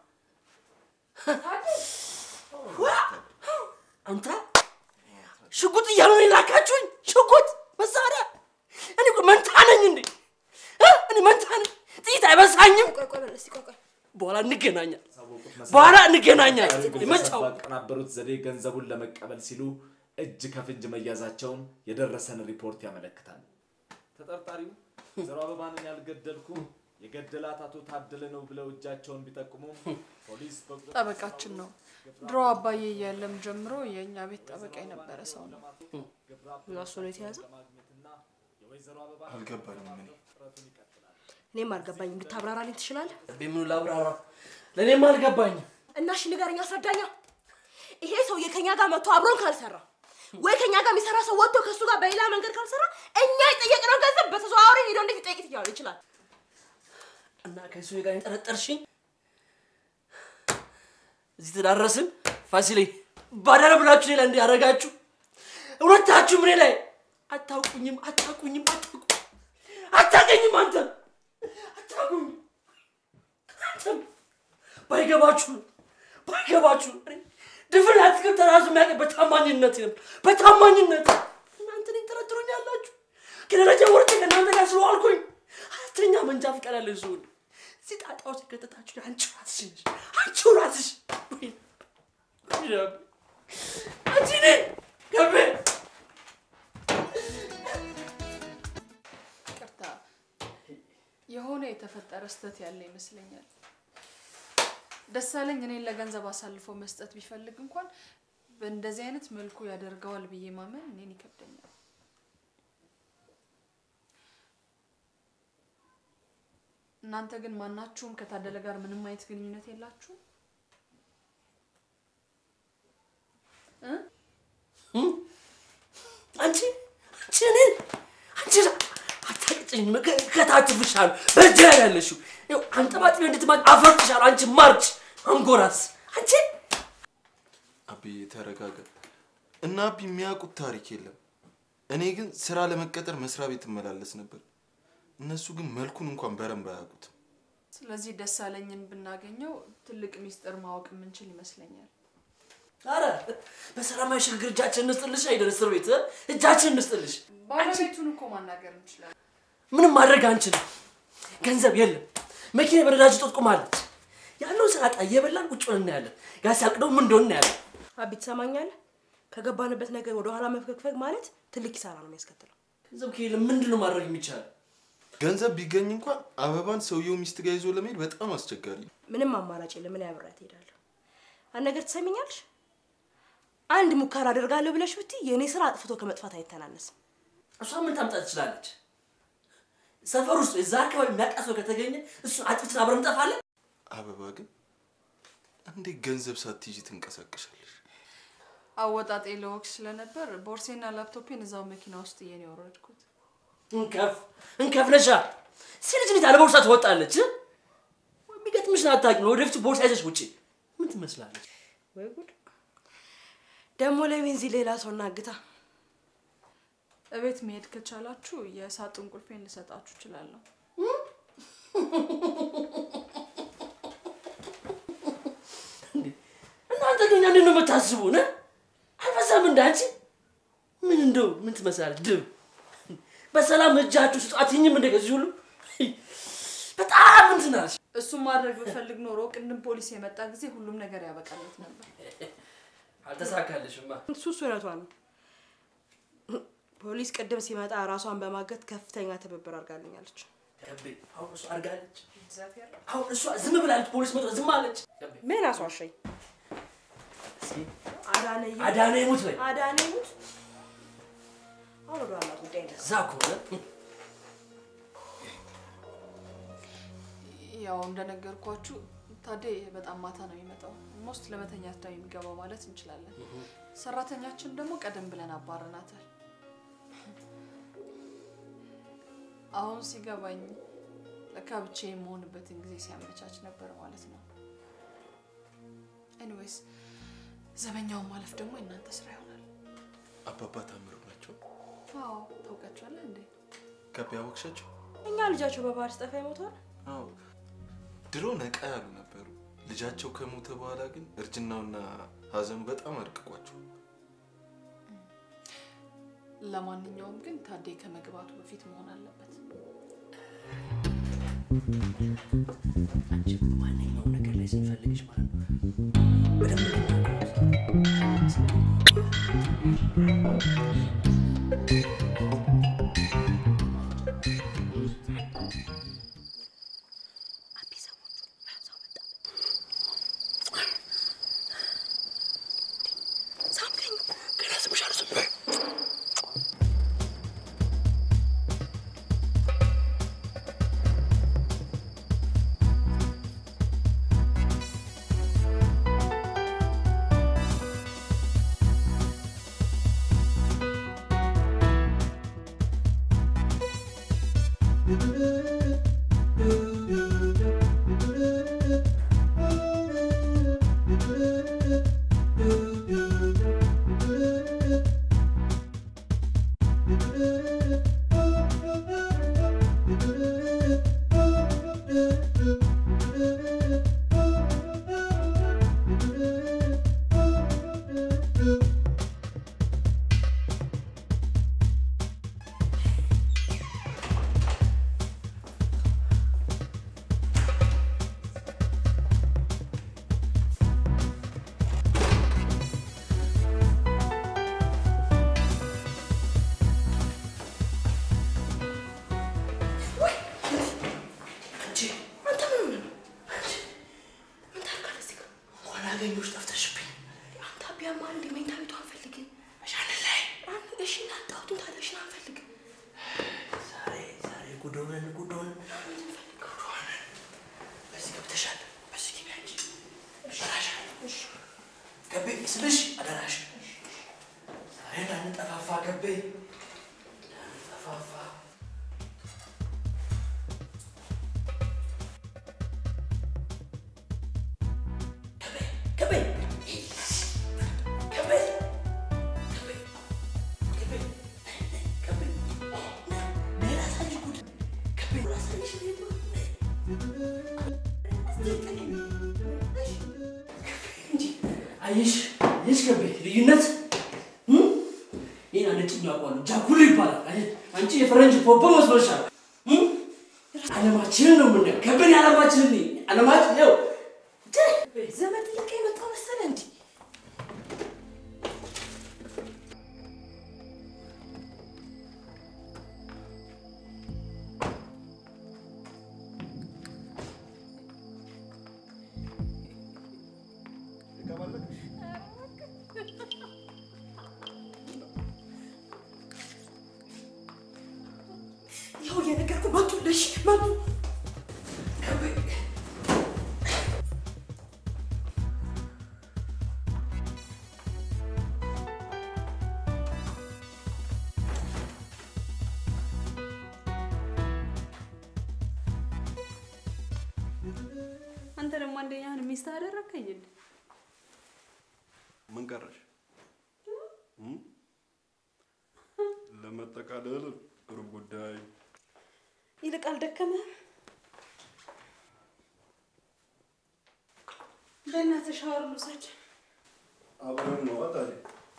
አንተ ሽጉጥ እያሉ ነው የላካችሁኝ? ሽጉጥ መሳሪያ? እኔ እኮ መንታ ነኝ እንዴ? እ? እኔ መንታ ነኝ። ጥይት አይበሳኝም። ቆይ ቆይ በል እስኪ ቆይ ቆይ በኋላ እንገናኛል። በኋላ እንገናኛል። መጫው ባቀናበሩት ዘዴ ገንዘቡን ለመቀበል ሲሉ እጅ ከፍንጅ መያዛቸውን የደረሰን ሪፖርት ያመለክታል። ተጠርጣሪው ዘሮ አበባንን ያልገደልኩም የገደላት አቶ ታደለ ነው ብለው እጃቸውን ቢጠቁሙም ፖሊስ በቁጥጥር ጠበቃችን ነው። ድሮ አባዬ እያለም ጀምሮ የእኛ ቤት ጠበቃ የነበረ ሰው ነው። እና እሱ ነው የተያዘው? አልገባኝም እኔ እኔም አልገባኝም። እንድታብራራልኝ ትችላለህ? ምኑ ላብራራ? ለእኔም አልገባኝም። እና እሺ ንገረኝ፣ አስረዳኛ። ይሄ ሰውዬ ከኛ ጋር መጥቶ አብሮን ካልሰራ ወይ ከኛ ጋር የሚሰራ ሰው ወጥቶ ከእሱ ጋር በሌላ መንገድ ካልሰራ እኛ የጠየቅነው ገንዘብ በተዘዋዋሪ ሄዶ እንዴት ሊጠይቅ ይችላል ይችላል? እና ከሱ ጋር የጠረጠርሽኝ እዚህ ተዳረስን። ፋሲሌ ባዳረ ብላችሁ ሌላ እንዲህ ያደረጋችሁ ሁለታችሁ እኔ ላይ አታውቁኝም፣ አታውቁኝም፣ አታውቁ አታውቀኝም። አንተ አታውቁኝ አንተም ባይገባችሁ ነው ባይገባችሁ ነው። እኔ ድፍን አትክልት ራሱ የሚያውቅ በታማኝነት ነው በታማኝነት እናንተ እኔን ትጠረጥሩኛላችሁ። ከደረጃ ወርጬ ከእናንተ ጋር ስለዋልኩኝ አራተኛ መንጃ ፈቃድ ያለኝ ሰው ነኝ። እዚህ ጣጣ ውስጥ የከተታችሁ አንቺ ራስሽ ነሽ። አንቺው ራስሽ ወይ ወይ ረቢ፣ አንቺ ኔ ገቤ ቅርታ የሆነ የተፈጠረ ስህተት ያለ ይመስለኛል። ደሳለኝ እኔን ለገንዘብ አሳልፎ መስጠት ቢፈልግ እንኳን በእንደዚህ አይነት መልኩ ያደርገዋል ብዬ ማመን እኔን ይከብደኛል። እናንተ ግን ማናችሁም ከታደለ ጋር ምንም አይነት ግንኙነት የላችሁም? እ? አንቺ አንቺ እኔን አንቺ አታቅጭኝ። ከታችፍሻል በእጅ ላይ ያለሽው ይኸው አንጠባጥቢ እንድትማ አፈርጥሻል። አንቺ ማርች አንጎራስ አንቺ አብዬ ተረጋጋ። እና አቢ የሚያውቁት ታሪክ የለም። እኔ ግን ስራ ለመቀጠር መስሪያ ቤት እመላለስ ነበር። እነሱ ግን መልኩን እንኳን በረንብ አያውቁትም። ስለዚህ ደሳለኝን ብናገኘው ትልቅ ሚስጥር ማወቅ የምንችል ይመስለኛል። አረ በሰላማዊ ሽግግር እጃችን እንስጥልሽ አይደል? እስር ቤት እ? እጃችን እንስጥልሽ። ባለቤቱን እኮ ማናገር እንችላለን። ምንም ማድረግ አንችልም። ገንዘብ የለም። መኪና በነዳጅ እጦት ቆማለች። ያለውን ስራ ጣ እየበላን ቁጭ ብለን እናያለን። ያ ሲያልቅ ደግሞ ምን እንደሆነ እናያለን። አቢ ትሰማኛለህ? ከገባንበት ነገር ወደ ኋላ መፈግፈግ ማለት ትልቅ ኪሳራ ነው የሚያስከትለው። ገንዘብ ከሌለ ምንድን ነው ማድረግ የሚቻለው? ገንዘብ ቢገኝ እንኳን አበባን ሰውየው ሚስት ጋር ይዞ ለመሄድ በጣም አስቸጋሪ ነው። ምንም አማራጭ የለም። ምን ያብራት እሄዳለሁ። አንድ ነገር ትሰሚኛለሽ? አንድ ሙከራ አደርጋለሁ ብለሽ ብትይ የእኔ ስራ አጥፍቶ ከመጥፋት አይተናነስም። እሷ ምን ታምጣ ትችላለች? ሰፈር ውስጥ እዛ አካባቢ የሚያውቃት ሰው ከተገኘ እሱን አጥፍተን አብረን እንጠፋለን። አበባ ግን እንዴት ገንዘብ ሳትይዥ ትንቀሳቀሻለሽ? አወጣጤ ለወቅት ስለነበር ቦርሴና ላፕቶፔን እዛው መኪና ውስጥ እየን የወረድኩት። እንከፍ እንከፍ ነሻ ሴት ልጅ አለ ቦርሳ ትወጣለች። እ? የሚገጥምሽን አታውቂም። ወደፊት ቦርሳ ይዘሽ ውጪ ምን ትመስላለች? ወይ ጉድ! ደግሞ ለቤንዚን ሌላ ሰው እናግታ። እቤት መሄድ ከቻላችሁ የሳጥን ቁልፌን ልሰጣችሁ እችላለሁ። እናንተ ግን እኛ እንዴት ነው የምታስቡን? እ? አልበዛም እንደ አንቺ ምን እንደው ምን ትመስላለች ድብ በሰላም እጃችሁ ስጡ አትይኝም እንደ ከዚህ ሁሉ በጣም እንትን አለች። እሱን ማድረግ ብፈልግ ኖሮ ቅድም ፖሊስ የመጣ ጊዜ ሁሉም ነገር ያበቃለት ነበር። አልተሳካልሽማ። እሱ እሱ እውነቷ ነው። ፖሊስ ቅድም ሲመጣ ራሷን በማገት ከፍተኛ ትብብር አድርጋልኛለች። ከቤ አሁን እሷ አድርጋለች። አሁን እሷ ዝም ብላለች። ፖሊስ መጥቶ ዝም አለች። ምን አስዋሸኝ? አዳነ ይሙት አዳነ ይሙት በይ። አዳነ ይሙት። አሁን ወደ ዋና ጉዳይ ነው። እዛ ከሆነ ያው እንደነገርኳችሁ ታዴ በጣም ማታ ነው የሚመጣው። ሞስት ለመተኛት ነው የሚገባው ማለት እንችላለን። ሰራተኛችን ደግሞ ቀደም ብለን አባረናታል። አሁን ሲገባኝ ለካ ብቻ የመሆንበትን ጊዜ ሲያመቻች ነበር ማለት ነው። ኤኒዌይስ ዘበኛውን ማለፍ ደግሞ የእናንተ ስራ ይሆናል። አባባ ታምሩ ናቸው። አዎ ታውቃቸዋለህ እንዴ? ከቤ አወቅሻቸው? እኛ ልጃቸው በባህር ሲጠፋ ይሞታል። አዎ ድሮ ነቃ ያሉ ነበሩ። ልጃቸው ከሞተ በኋላ ግን እርጅናውና ሀዘኑ በጣም አድቅቋቸው። ለማንኛውም ግን ታዴ ከመግባቱ በፊት መሆን አለበት። አንቺ ማንኛውም ነገር ላይ ስንፈልግሽ ማለት ነው በደንብ ሳምከኝ ገና ስምሻለሁ ዝም በይ። አንቺ አንተ ምን ሆነህ ነው? ምን ታደርጋለህ እዚህ ጋር? እንኳን አገኘሁሽ ጠፍተሽብኝ። አንተ አቢያማ እንደ መኝታ ቤቱ አንፈልግም። እሻንን ላይ አንተ እሺ እናጣሁትን ታዲያ እሺ አንፈልግም። ዛሬ ዛሬ ጉድ ሆነን ጉድ ሆነን ጉድ ሆነን በዚህ ገብተሻል። በዚህ ግቢ አንቺ አደራሽ ገቤ ስልሽ አደራሽ ዛሬ እንዳንጠፋፋ ገቤ እንዳንጠፋፋ ገቤ ገቤ አየሽ አየሽ ገቤ ልዩነት እም? ይህን አንጭኛ አውቀዋለሁ ጃኩሎ ይባላል አየሽ አንቺ የፈረንጅ ፖፖ መስሎሻል እም? አለማችንን ነው የምናየው ከበን አለማችንን ነኝ አለማችን ው ዘመድ ጥያቄ የመጣ መሰለ እንዲ ይኸው እየነገርኩህ መጡልሽ መጡ አንተ ደግሞ አንደኛህን ሚስት አደረከኝ እንዴ? ምን ቀረሽ? እም? ለመጠቃለል ሩብ ጉዳይ ይልቅ አልደከመህም? በእናትህ ሻወር ልውሰድ። አብረን ነው ታዲያ።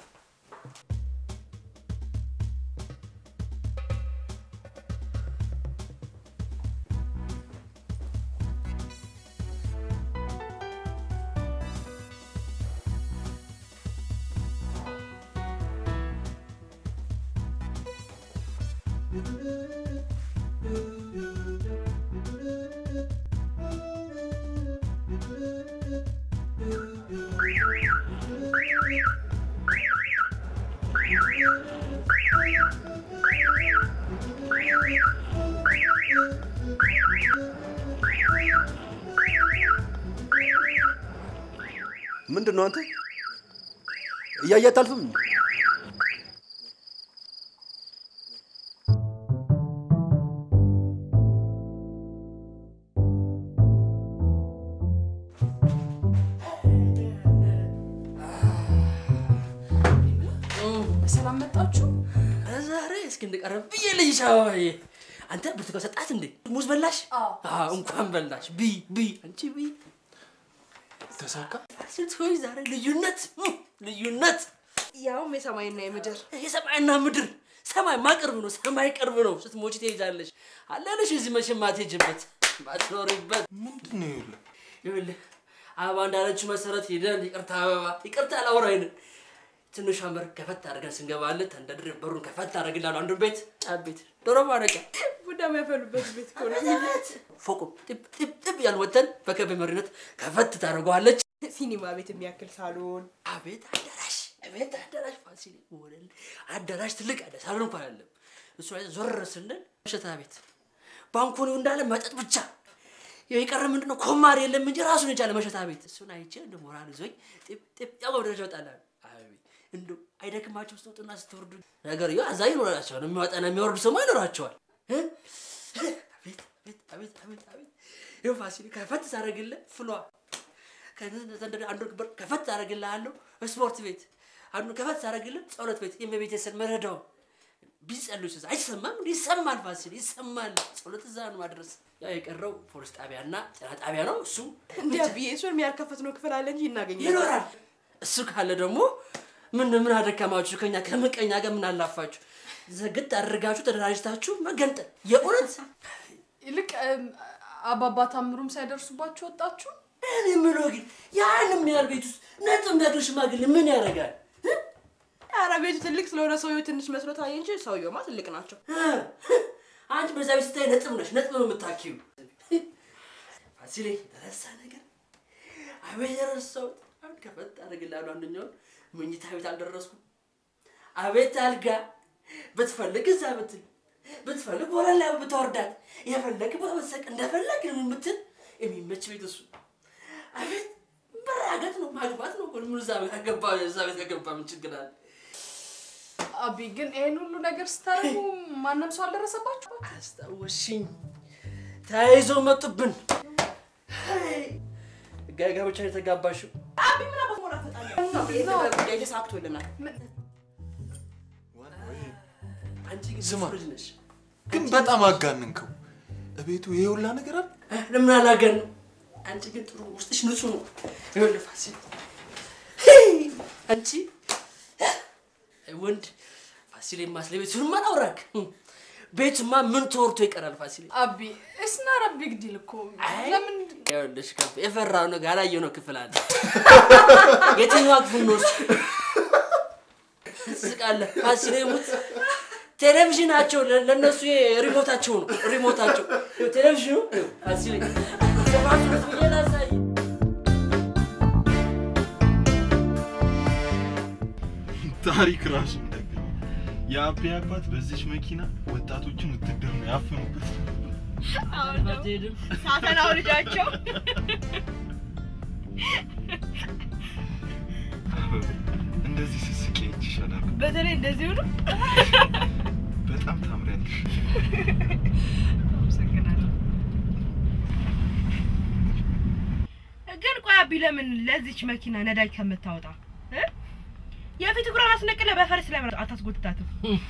ምንድን ነው አንተ እያየ አታልፍም? በሰላም መጣችሁ? ዛሬ እስኪ እንደቀረብ ብዬ ልይሽ አበባዬ። አንተ ብርቱካን ሰጣት እንዴ? ሙዝ በላሽ? አዎ እንኳን በላሽ። ቢ ቢ አንቺ ቢ ተሳካ። ሴቶች ዛሬ ልዩነት እም፣ ልዩነት ያውም የሰማይና የምድር የሰማይና ምድር ሰማይ ማቅርብ ነው። ሰማይ ቅርብ ነው። ስትሞቺ ትሄጃለሽ። አለንሽ እዚህ መቼም ማትሄጂበት ማትኖሪበት ምንድን ነው ይኸውልህ ይኸውልህ አበባ እንዳለችው መሰረት ሄደን ይቅርታ አበባ ይቅርታ ላውራይን ትንሿ በር ከፈት አድርገን ስንገባለት ተንደድር በሩን ከፈት አደርግልሃለሁ። አንዱ ቤት ጫት ቤት ዶሮ ማረቂያ ቡዳ የሚያፈሉበት ቤት እኮ ነው። ፎቁ ጥብ ጥብ ጥብ ያልን ወተን በከቤ መሪነት ከፈት ታደርገዋለች። ሲኒማ ቤት የሚያክል ሳሎን፣ አቤት አዳራሽ፣ አቤት አዳራሽ፣ ፋሲል ወለል አዳራሽ፣ ትልቅ አዳራሽ፣ ሳሎን እንኳን አይደለም። እሱ ላይ ዞር ስንል መሸታ ቤት ባንኮኒው እንዳለ መጠጥ ብቻ። ያው የቀረ ምንድን ነው ኮማር የለም እንጂ ራሱን የቻለ መሸታ ቤት። እሱን አይቼ እንደ ሞራል ይዞኝ ጥብ ጥብ ያው ደረጃ ወጣላል። አቤት እንደው አይደክማቸው ስትወጡና ስትወርዱ ነገር ይኸው አዛኝ ይኖራቸዋል። የሚወጣና የሚወርድ ሰው ይኖራቸዋል። እ? አቤት አቤት አቤት አቤት አቤት ይኸው ፋሲል ከፈት ሳደርግልህ ፍሏ ከዘንደ አንዱ በር ከፈት ታደርግልሃለሁ። ስፖርት ቤት አንዱ ከፈት ታደርግልህ ጸሎት ቤት የእመቤቴ መረዳው ቢጸልዩ እዛ አይሰማም እንዴ? ይሰማል። ፋሲል ይሰማል። ጸሎት እዛ ነው ማድረስ። ያው የቀረው ፖሊስ ጣቢያና ጤና ጣቢያ ነው። እሱ እንዲያ ብዬ እሱን ያልከፈትነው ክፍል አለ እንጂ እናገኛለን። ይኖራል። እሱ ካለ ደግሞ ምን ምን አደከማችሁ? ከኛ ከምቀኛ ጋር ምን አላፋችሁ? ዘግት አድርጋችሁ ተደራጅታችሁ መገንጠል የእውነት ይልቅ እም፣ አባባ ታምሩም ሳይደርሱባችሁ ወጣችሁ? እኔ የምለው ግን ያን የሚያህል ቤት ውስጥ ነጥብ የሚያክል ሽማግሌ ምን ያደርጋል? ኧረ ቤቱ ትልቅ ስለሆነ ሰውየው ትንሽ መስሎ ታየ እንጂ ሰውየውማ ትልቅ ናቸው። አንቺ በዛ ቤት ስታይ ነጥብ ነሽ፣ ነጥብ ነው የምታኪው። ፋሲሌ ረሳ ነገር አቤት የረሳሁት አሁን ከፈት አደርግልሃለሁ። አንደኛውን መኝታ ቤት አልደረስኩም። አቤት አልጋ ብትፈልግ እዛ ብትል ብትፈልግ ወለል ላይ ብትወርዳት የፈለግ ቦታ ብትሰቅ እንደፈለግ ነው የምትል የሚመች ቤት እሱ። አቤት መራገጥ ነው ማግባት ነው። ምን እዛ ቤት ከገባ እዛ ቤት ከገባ ምን ችግር አለ? አቢ ግን ይሄን ሁሉ ነገር ስታደርጉ ማንም ሰው አልደረሰባችሁ? አስታወሽኝ። ተያይዘው መጡብን። ጋጋ ብቻ ነው የተጋባሽው። አቢ ምን አባት ሞላ ፈጣለሁ ጉዳይ ተሳክቶልናል። አንቺ ግን ስማ ልጅ ነሽ። ግን በጣም አጋንንከው። እቤቱ ይሄ ሁላ ነገር አለ። ለምን አላገን? አንቺ ግን ጥሩ ውስጥሽ ንጹህ ነው። ይኸውልህ ፋሲል አንቺ ወንድ ፋሲሌ ማስለ ቤቱን ማን አውራክ ቤቱማ ምን ተወርቶ ይቀራል ፋሲሌ አቢ እስና ረቢ ግዲል እኮ ለምን ይኸውልሽ ከፍ የፈራው ነው ያላየው ነው ክፍል አለ የትኛዋ ክፍል ነው እሱ ትስቃለህ ፋሲሌ ሙት ቴሌቪዥናቸው ለ- ለእነሱ ይሄ ሪሞታቸው ነው ሪሞታቸው ይኸው ቴሌቪዥኑ ይኸው ፋሲሌ ሰባቱ ብዬ ላሳይ ታሪክ ራሱ እንደገና የአቤ አባት በዚች መኪና ወጣቶችን ውትድርና ያፈኑበት ሳተናው ልጃቸው እንደዚህ ስስቄ ይችሻላል። በተለይ እንደዚህ ሆኖ በጣም ታምሪያለሽ። ግን ቆይ አቢ ለምን ለዚች መኪና ነዳጅ ከምታወጣ እ? የፊት እግሯን አስነቅለ በፈረስ ለምን አታስጎትታትም?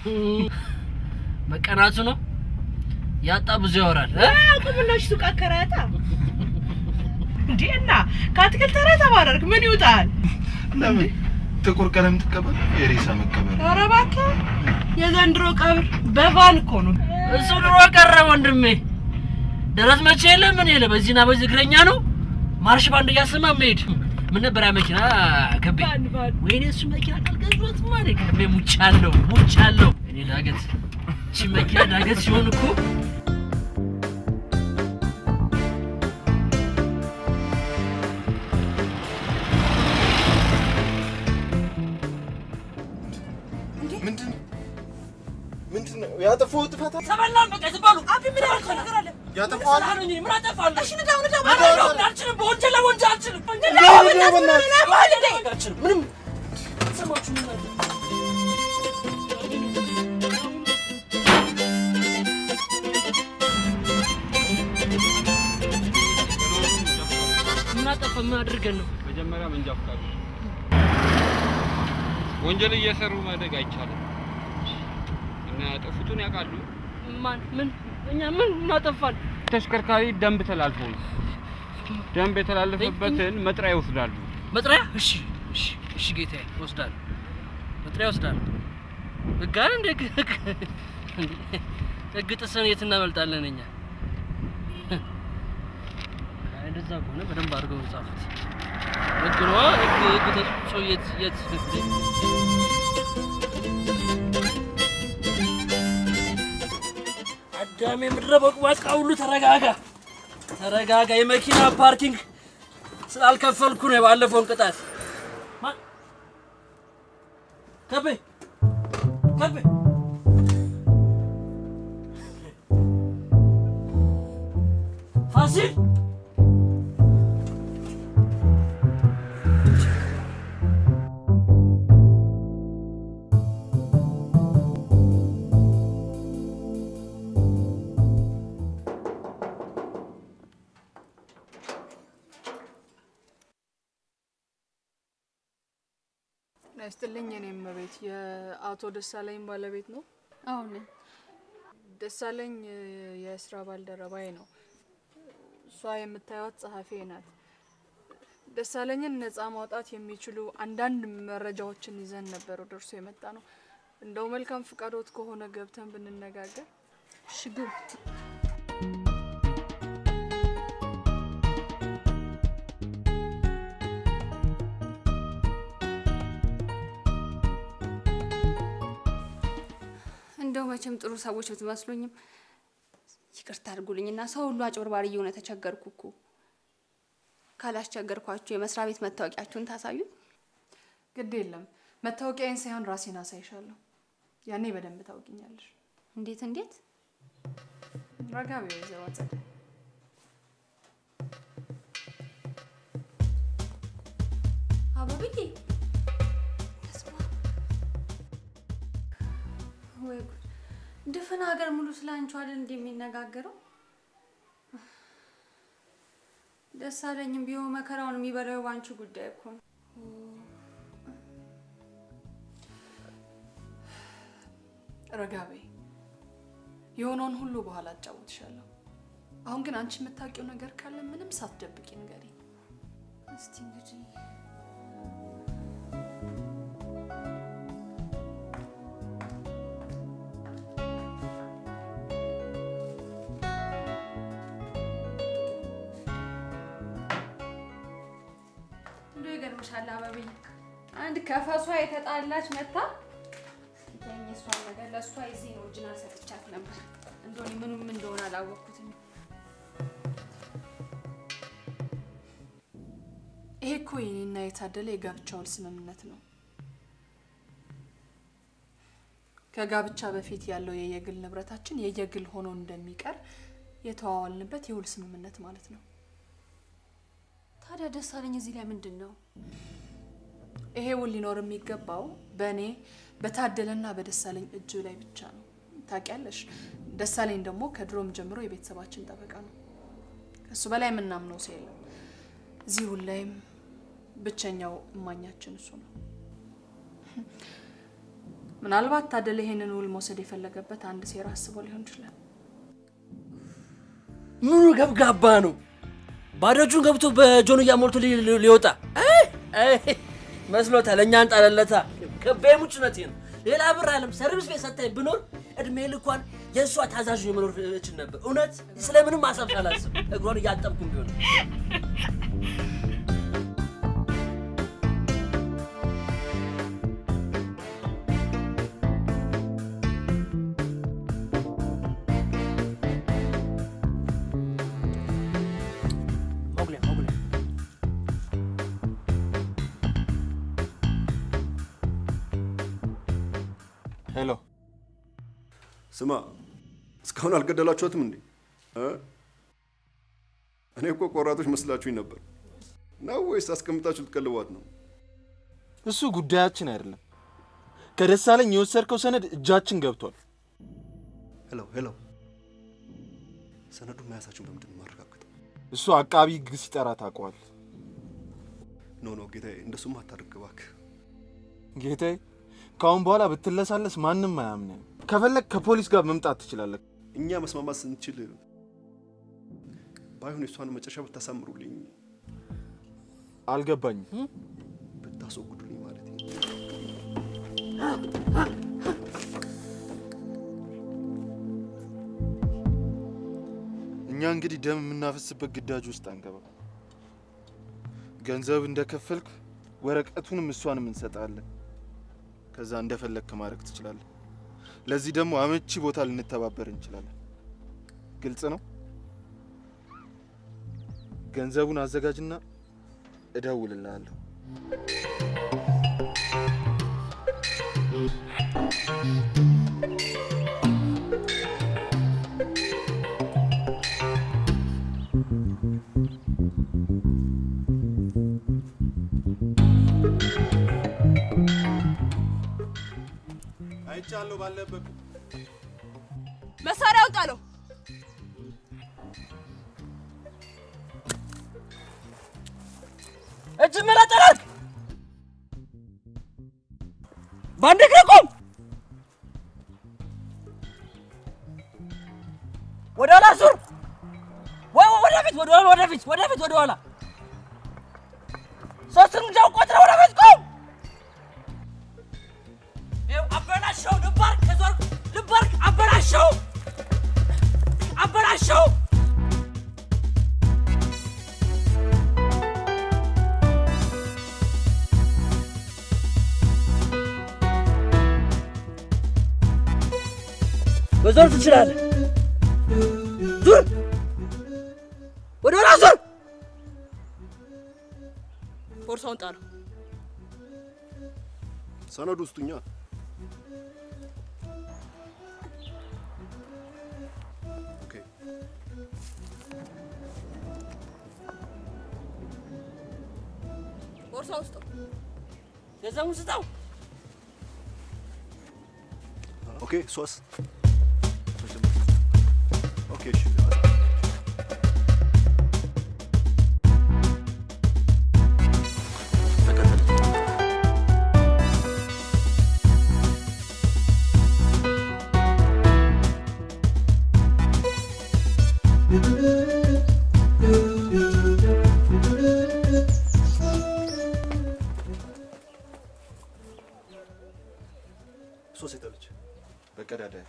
መቀናቱ ነው ያጣ ብዙ ያወራል እ? ቁምናሽ ሱቅ አከራያታ እንዴ እና ከአትክልት ተራ ተባረርክ ምን ይውጣል? ለምን ጥቁር ቀለም ትቀበል? የሬሳ መቀበል ኧረ እባክህ የዘንድሮ ቀብር በቫን እኮ ነው። እሱ ድሮ ቀረ ወንድሜ። ደረት መቼ የለ ምን የለ በዚህና በዚህ እግረኛ ነው ማርሽ ባንድ እያሰማ መሄድ። ምን ነበር ያ መኪና ከቤ? ወይኔ እሱ መኪና ካልገዛሁት ማለ ከቤ ሙቻለሁ ሙቻለሁ። እኔ ዳገት እቺ መኪና ዳገት ሲሆን እኮ ምንድን ምንድን ነው ያጠፋው ጥፋት አለ? ተበላን በቃ ዝባሉ አቢ ምን ያልከው ነገር አለ? ያጠፋዋል? ምን አጠፋለሁ? እሺ ንዳው ንዳው ንዳው፣ አልችልም። በወንጀል ላይ ወንጀል አልችልም። ንዳው ንዳው በእናትህ አልችልም። ምንም ሰማችሁ ምን አለ? ምን አጠፋ? ምን አድርገን ነው? መጀመሪያ መንጃ ፈቃድ ወንጀል እየሰሩ ማደግ አይቻልም እና ያጠፉትን ያውቃሉ። ማን ምን እኛ ምን እናጠፋን? ተሽከርካሪ ደንብ ተላልፎ ነው። ደንብ የተላለፈበትን መጥሪያ ይወስዳሉ። መጥሪያ? እሺ እሺ እሺ ጌታዬ እወስዳለሁ። መጥሪያ እወስዳለሁ። ህግ አይደል እንደ ህግ ህግ- ህግ ጥሰን የት እናመልጣለን እኛ? አይ እንደዛ ከሆነ በደንብ አድርገው ጻፉት። ህግ ነዋ ህግ ህግ ተጽፎ የት የት አዳሜ ምድረ በቅባቃ ሁሉ ተረጋጋ ተረጋጋ። የመኪና ፓርኪንግ ስላልከፈልኩ ነው የባለፈውን ቅጣት። ማ- ከቤ ከቤ ፋሲል ናይስጥልኝ የኔም ቤት የአቶ ደሳለኝ ባለቤት ነው? አሁን ደሳለኝ እ፣ የስራ ባልደረባዬ ነው። እሷ የምታዩት ጸሐፊ ናት። ደሳለኝን ነፃ ማውጣት የሚችሉ አንዳንድ መረጃዎችን ይዘን ነበር ወደ እርሱ የመጣ ነው። እንደው መልካም ፍቃዶት ከሆነ ገብተን ብንነጋገር። ሽጉ እንደው መቼም ጥሩ ሰዎች ብትመስሉኝም ይቅርታ አድርጉልኝና ሰው ሁሉ አጭበርባሪ እየሆነ ተቸገርኩ እኮ። ካላስቸገርኳችሁ የመስሪያ ቤት መታወቂያችሁን ታሳዩኝ። ግድ የለም መታወቂያዬን ሳይሆን ራሴን አሳይሻለሁ። ያኔ በደንብ ታውቂኛለሽ። እንዴት እንዴት? ረጋ በይ ወይዘሮ አጸደ። አበብዬ በስመ አብ። ወይ ጉድ! ድፍን ሀገር ሙሉ ስለ አንቺ አይደል እንዲህ የሚነጋገረው? ደሳለኝም ቢሆን መከራውን የሚበላው ባንቺ ጉዳይ እኮ ነው። ረጋ በይ። የሆነውን ሁሉ በኋላ አጫውትሻለሁ። አሁን ግን አንቺ የምታውቂው ነገር ካለ ምንም ሳትደብቂ ንገሪኝ። እስቲ እንግዲህ አምሮብሻል አበብዬ። አንድ ከፈሷ የተጣላች መታ ተኝ እሷን ነገር ለእሷ የዚህን ኦሪጂናል ሰጥቻት ነበር። እንደሆነ ምኑም እንደሆነ አላወቅኩትም። ይሄ እኮ የኔና የታደለ የጋብቻ ውል ስምምነት ነው። ከጋብቻ በፊት ያለው የየግል ንብረታችን የየግል ሆኖ እንደሚቀር የተዋዋልንበት የውል ስምምነት ማለት ነው። ታዲያ ደሳለኝ እዚህ ላይ ምንድን ነው? ይሄ ውል ሊኖር የሚገባው በእኔ በታደለና በደሳለኝ እጅ ላይ ብቻ ነው። ታውቂያለሽ፣ ደሳለኝ ደግሞ ከድሮም ጀምሮ የቤተሰባችን ጠበቃ ነው። ከሱ በላይ የምናምነው ሰው የለም። እዚህ ውል ላይም ብቸኛው እማኛችን እሱ ነው። ምናልባት ታደለ ይሄንን ውል መውሰድ የፈለገበት አንድ ሴራ አስቦ ሊሆን ይችላል። ምኑ ገብጋባ ነው? ባዶ እጁን ገብቶ በጆንያ ሞልቶ ሊ- ሊ- ሊወጣ አይ፣ አይ፣ መስሎታል። እኛን ጣለለታ ከቤ ሙጭነቴ ነው። ሌላ ብር አለም ሰርቪስ ቤት ሰታኝ ብኖር እድሜ ልኳን የእሷ ታዛዥ የመኖር እችል ነበር። እውነት ስለምንም ማሰብ ሳላስብ እግሯን እያጠብኩም ቢሆን ሞግሊያ ሞግሊያ ሄሎ ስማ፣ እስካሁን አልገደላችኋትም እንዴ? እ? እኔ እኮ ቆራጦች መስላችሁኝ ነበር። ነው ወይስ አስቀምጣችሁ ልትቀልቧት ነው? እሱ ጉዳያችን አይደለም። ከደሳለኝ የወሰድከው ሰነድ እጃችን ገብቷል። ሄሎ ሄሎ፣ ሰነዱን መያዛችሁን በምንድን ነው የማረጋግጠው? እሱ አቃቢ ሕግ ሲጠራ ታውቀዋል። ኖ ኖ ጌታዬ፣ እንደሱም አታድርግ እባክህ። ጌታዬ፣ ከአሁን በኋላ ብትለሳለስ ማንም አያምንም። ከፈለግ ከፖሊስ ጋር መምጣት ትችላለህ። እኛ መስማማት ስንችል ባይሆን የእሷን መጨረሻ ብታሳምሩልኝ፣ አልገባኝም። ብታስወግዱልኝ ማለት ነው። እኛ እንግዲህ ደም የምናፈስበት ግዳጅ ውስጥ አንገባ። ገንዘብ እንደከፈልክ ወረቀቱንም እሷንም እንሰጣለን። ከዛ እንደፈለግክ ማድረግ ትችላለህ። ለዚህ ደግሞ አመቺ ቦታ ልንተባበር እንችላለን። ግልጽ ነው። ገንዘቡን አዘጋጅና እደውልልሃለሁ። አይቻለሁ ባለበት መሳሪያውን ጣለው። እጅ መላጠላት በአንድ እግር ቁም። ወደ ኋላ ዙር። ወይ ወይ፣ ወደፊት፣ ወደ ኋላ፣ ወደፊት፣ ወደፊት፣ ወደ ኋላ። ሶስት እርምጃ ቆጥረህ ወደፊት ቁም። ይኸው አበላሸው። ልብ አድርግ፣ ከዞርክ ልብ አድርግ። አበላሸው፣ አበላሸው። መዞር ትችላለህ። ዙር፣ ወደ ኋላ ዙር። ቦርሳውን ጣለው። ሰነዱ ውስጡኛ ኦኬ ቦርሳ ውስጥ ገንዘቡን ስጠው። ኦኬ ሶስ ኦኬ እሺ ሶስ የጠለች በቀዳዳ ያት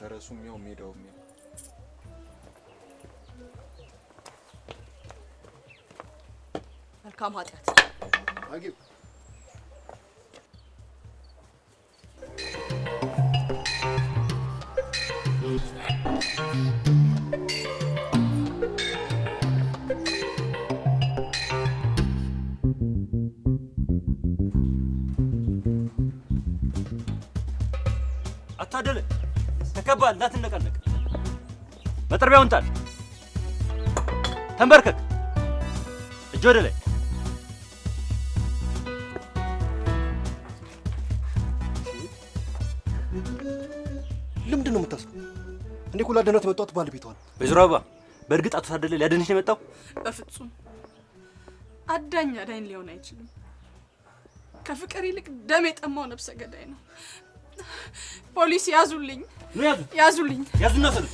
ፈረሱም ያው ሜዳውም ያው መልካም ኃጢአት አጊው አታደለ ተከባል፣ እንዳትነቃነቅ። መጥረቢያውን ጣል። ተንበርከክ። እጅ ወደ ላይ። ለምንድን ነው የምታስሩ? እኔ እኮ ላድናት የመጣሁት ባለቤቷ ነው። ወይዘሮ አበባ በእርግጥ አቶ ታደለ ሊያድንሽ ነው የመጣው? በፍጹም አዳኝ አዳኝ ሊሆን አይችልም። ከፍቅር ይልቅ ደም የጠማው ነፍሰ ገዳይ ነው። ፖሊስ ያዙልኝ፣ ኑ ያዙ፣ ያዙልኝ። ያዙና ሰልፍ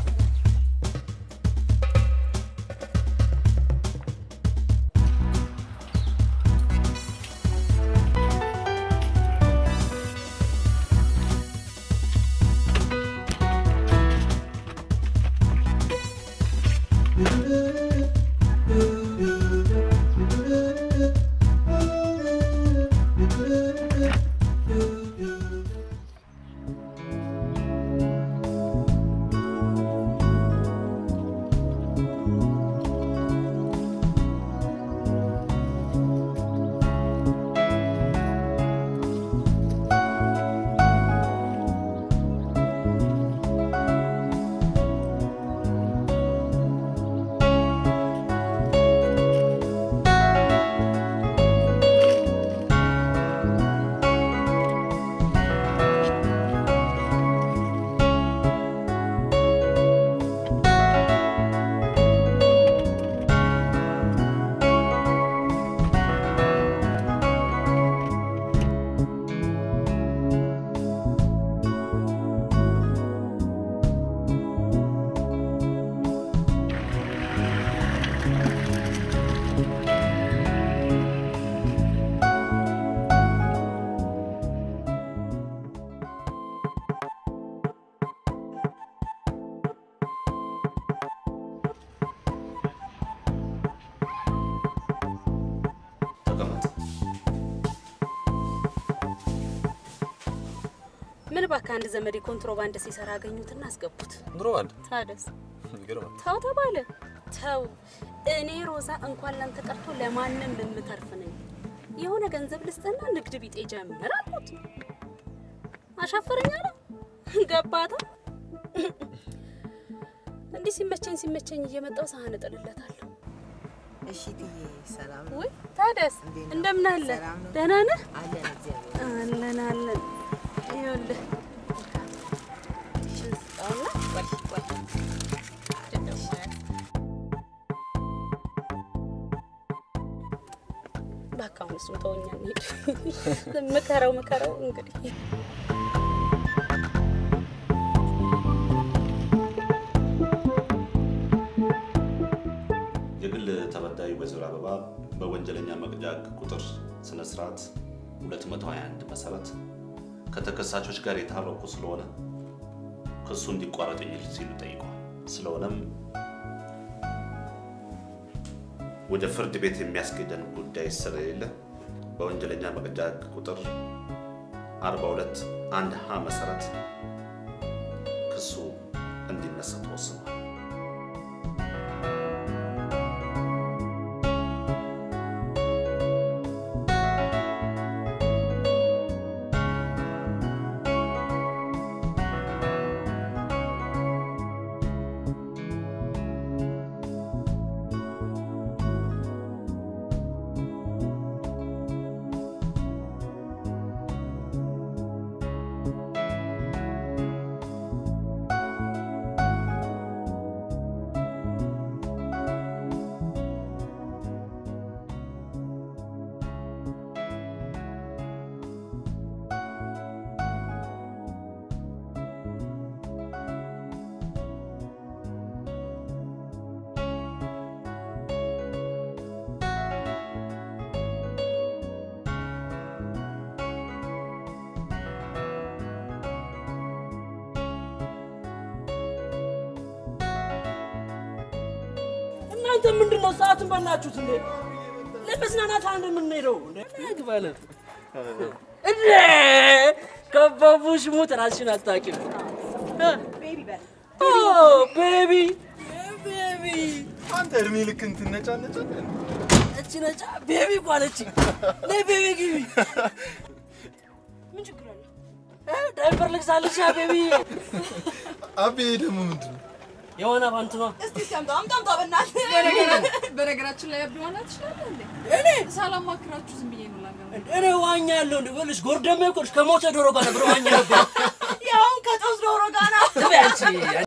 ተቀመጥ። ምን እባክህ አንድ ዘመድ ኮንትሮባንድ ሲሰራ አገኙትና አስገቡት። ኮንትሮባንድ ታደስ ይገርማል። ተው ተባለ። ተው እኔ ሮዛ እንኳን ላንተ ቀርቶ ለማንም የምተርፍ ነኝ። የሆነ ገንዘብ ልስጥና ንግድ ቢጤ ጀምር አልኩት። አሻፈረኝ አለ። ገባታ እንዲህ ሲመቸኝ ሲመቸኝ እየመጣው ሳህን እጥልለታለሁ። እሺ ትዬ ሰላም ነው? ውይ ታደስ እንዴት ነው? እንደምን አለ? ሰላም ነው? ደህና ነህ? አለን እግዚአብሔር አለን አለን። ይኸውልህ ይህችን ስጠውና ቆይ ቆይ ደግሞ ያዝ። እባክህ አሁን እሱን ተወኛ እንሂድ። ምከረው ምከረው እንግዲህ የግል ተበዳይ ወይዘሮ አበባ በወንጀለኛ መቅጫ ሕግ ቁጥር ስነ ስርዓት 221 መሰረት ከተከሳሾች ጋር የታረቁ ስለሆነ ክሱ እንዲቋረጥ የሚል ሲሉ ጠይቀዋል። ስለሆነም ወደ ፍርድ ቤት የሚያስኬደን ጉዳይ ስለሌለ በወንጀለኛ መቅጫ ሕግ ቁጥር 42 አንድ ሀ መሰረት ክሱ እንዲነሳ ተወስኗል። እናንተ ምንድን ነው ሰዓትን በላችሁት እንዴ? ለመዝናናት አንድ የምንሄደው እንዴ? ግባለ እንዴ ከበቡሽ ሙት ራስሽን አታውቂም። ኦ ቤቢ ቤቢ አንተ እድሜ ልክ እንትነጫነጫለን እቺ ነጫ ቤቢ እኮ አለችኝ። ነይ ቤቢ ግቢ። ምን ችግር አለ? እ ዳይፐር ልግዛልሽ ያ ቤቢ። አቤ ደግሞ ምንድን ነው? የሆነ ባንት ነው። እስቲ እስቲ አምጣ አምጣ አምጣ በእናትህ። በነገራችን ላይ አቢ ዋና ትችላለህ እንዴ? እኔ ሳላማክራችሁ ዝም ብዬ ነው ላገባ እኔ ዋኛ ያለው እንዴ በልሽ ጎርደሜ እኮ ከሞተ ዶሮ ጋር ነበር ዋኛ ነበር። ያውም ከጦስ ዶሮ ጋር ነው። ትበይ አንቺ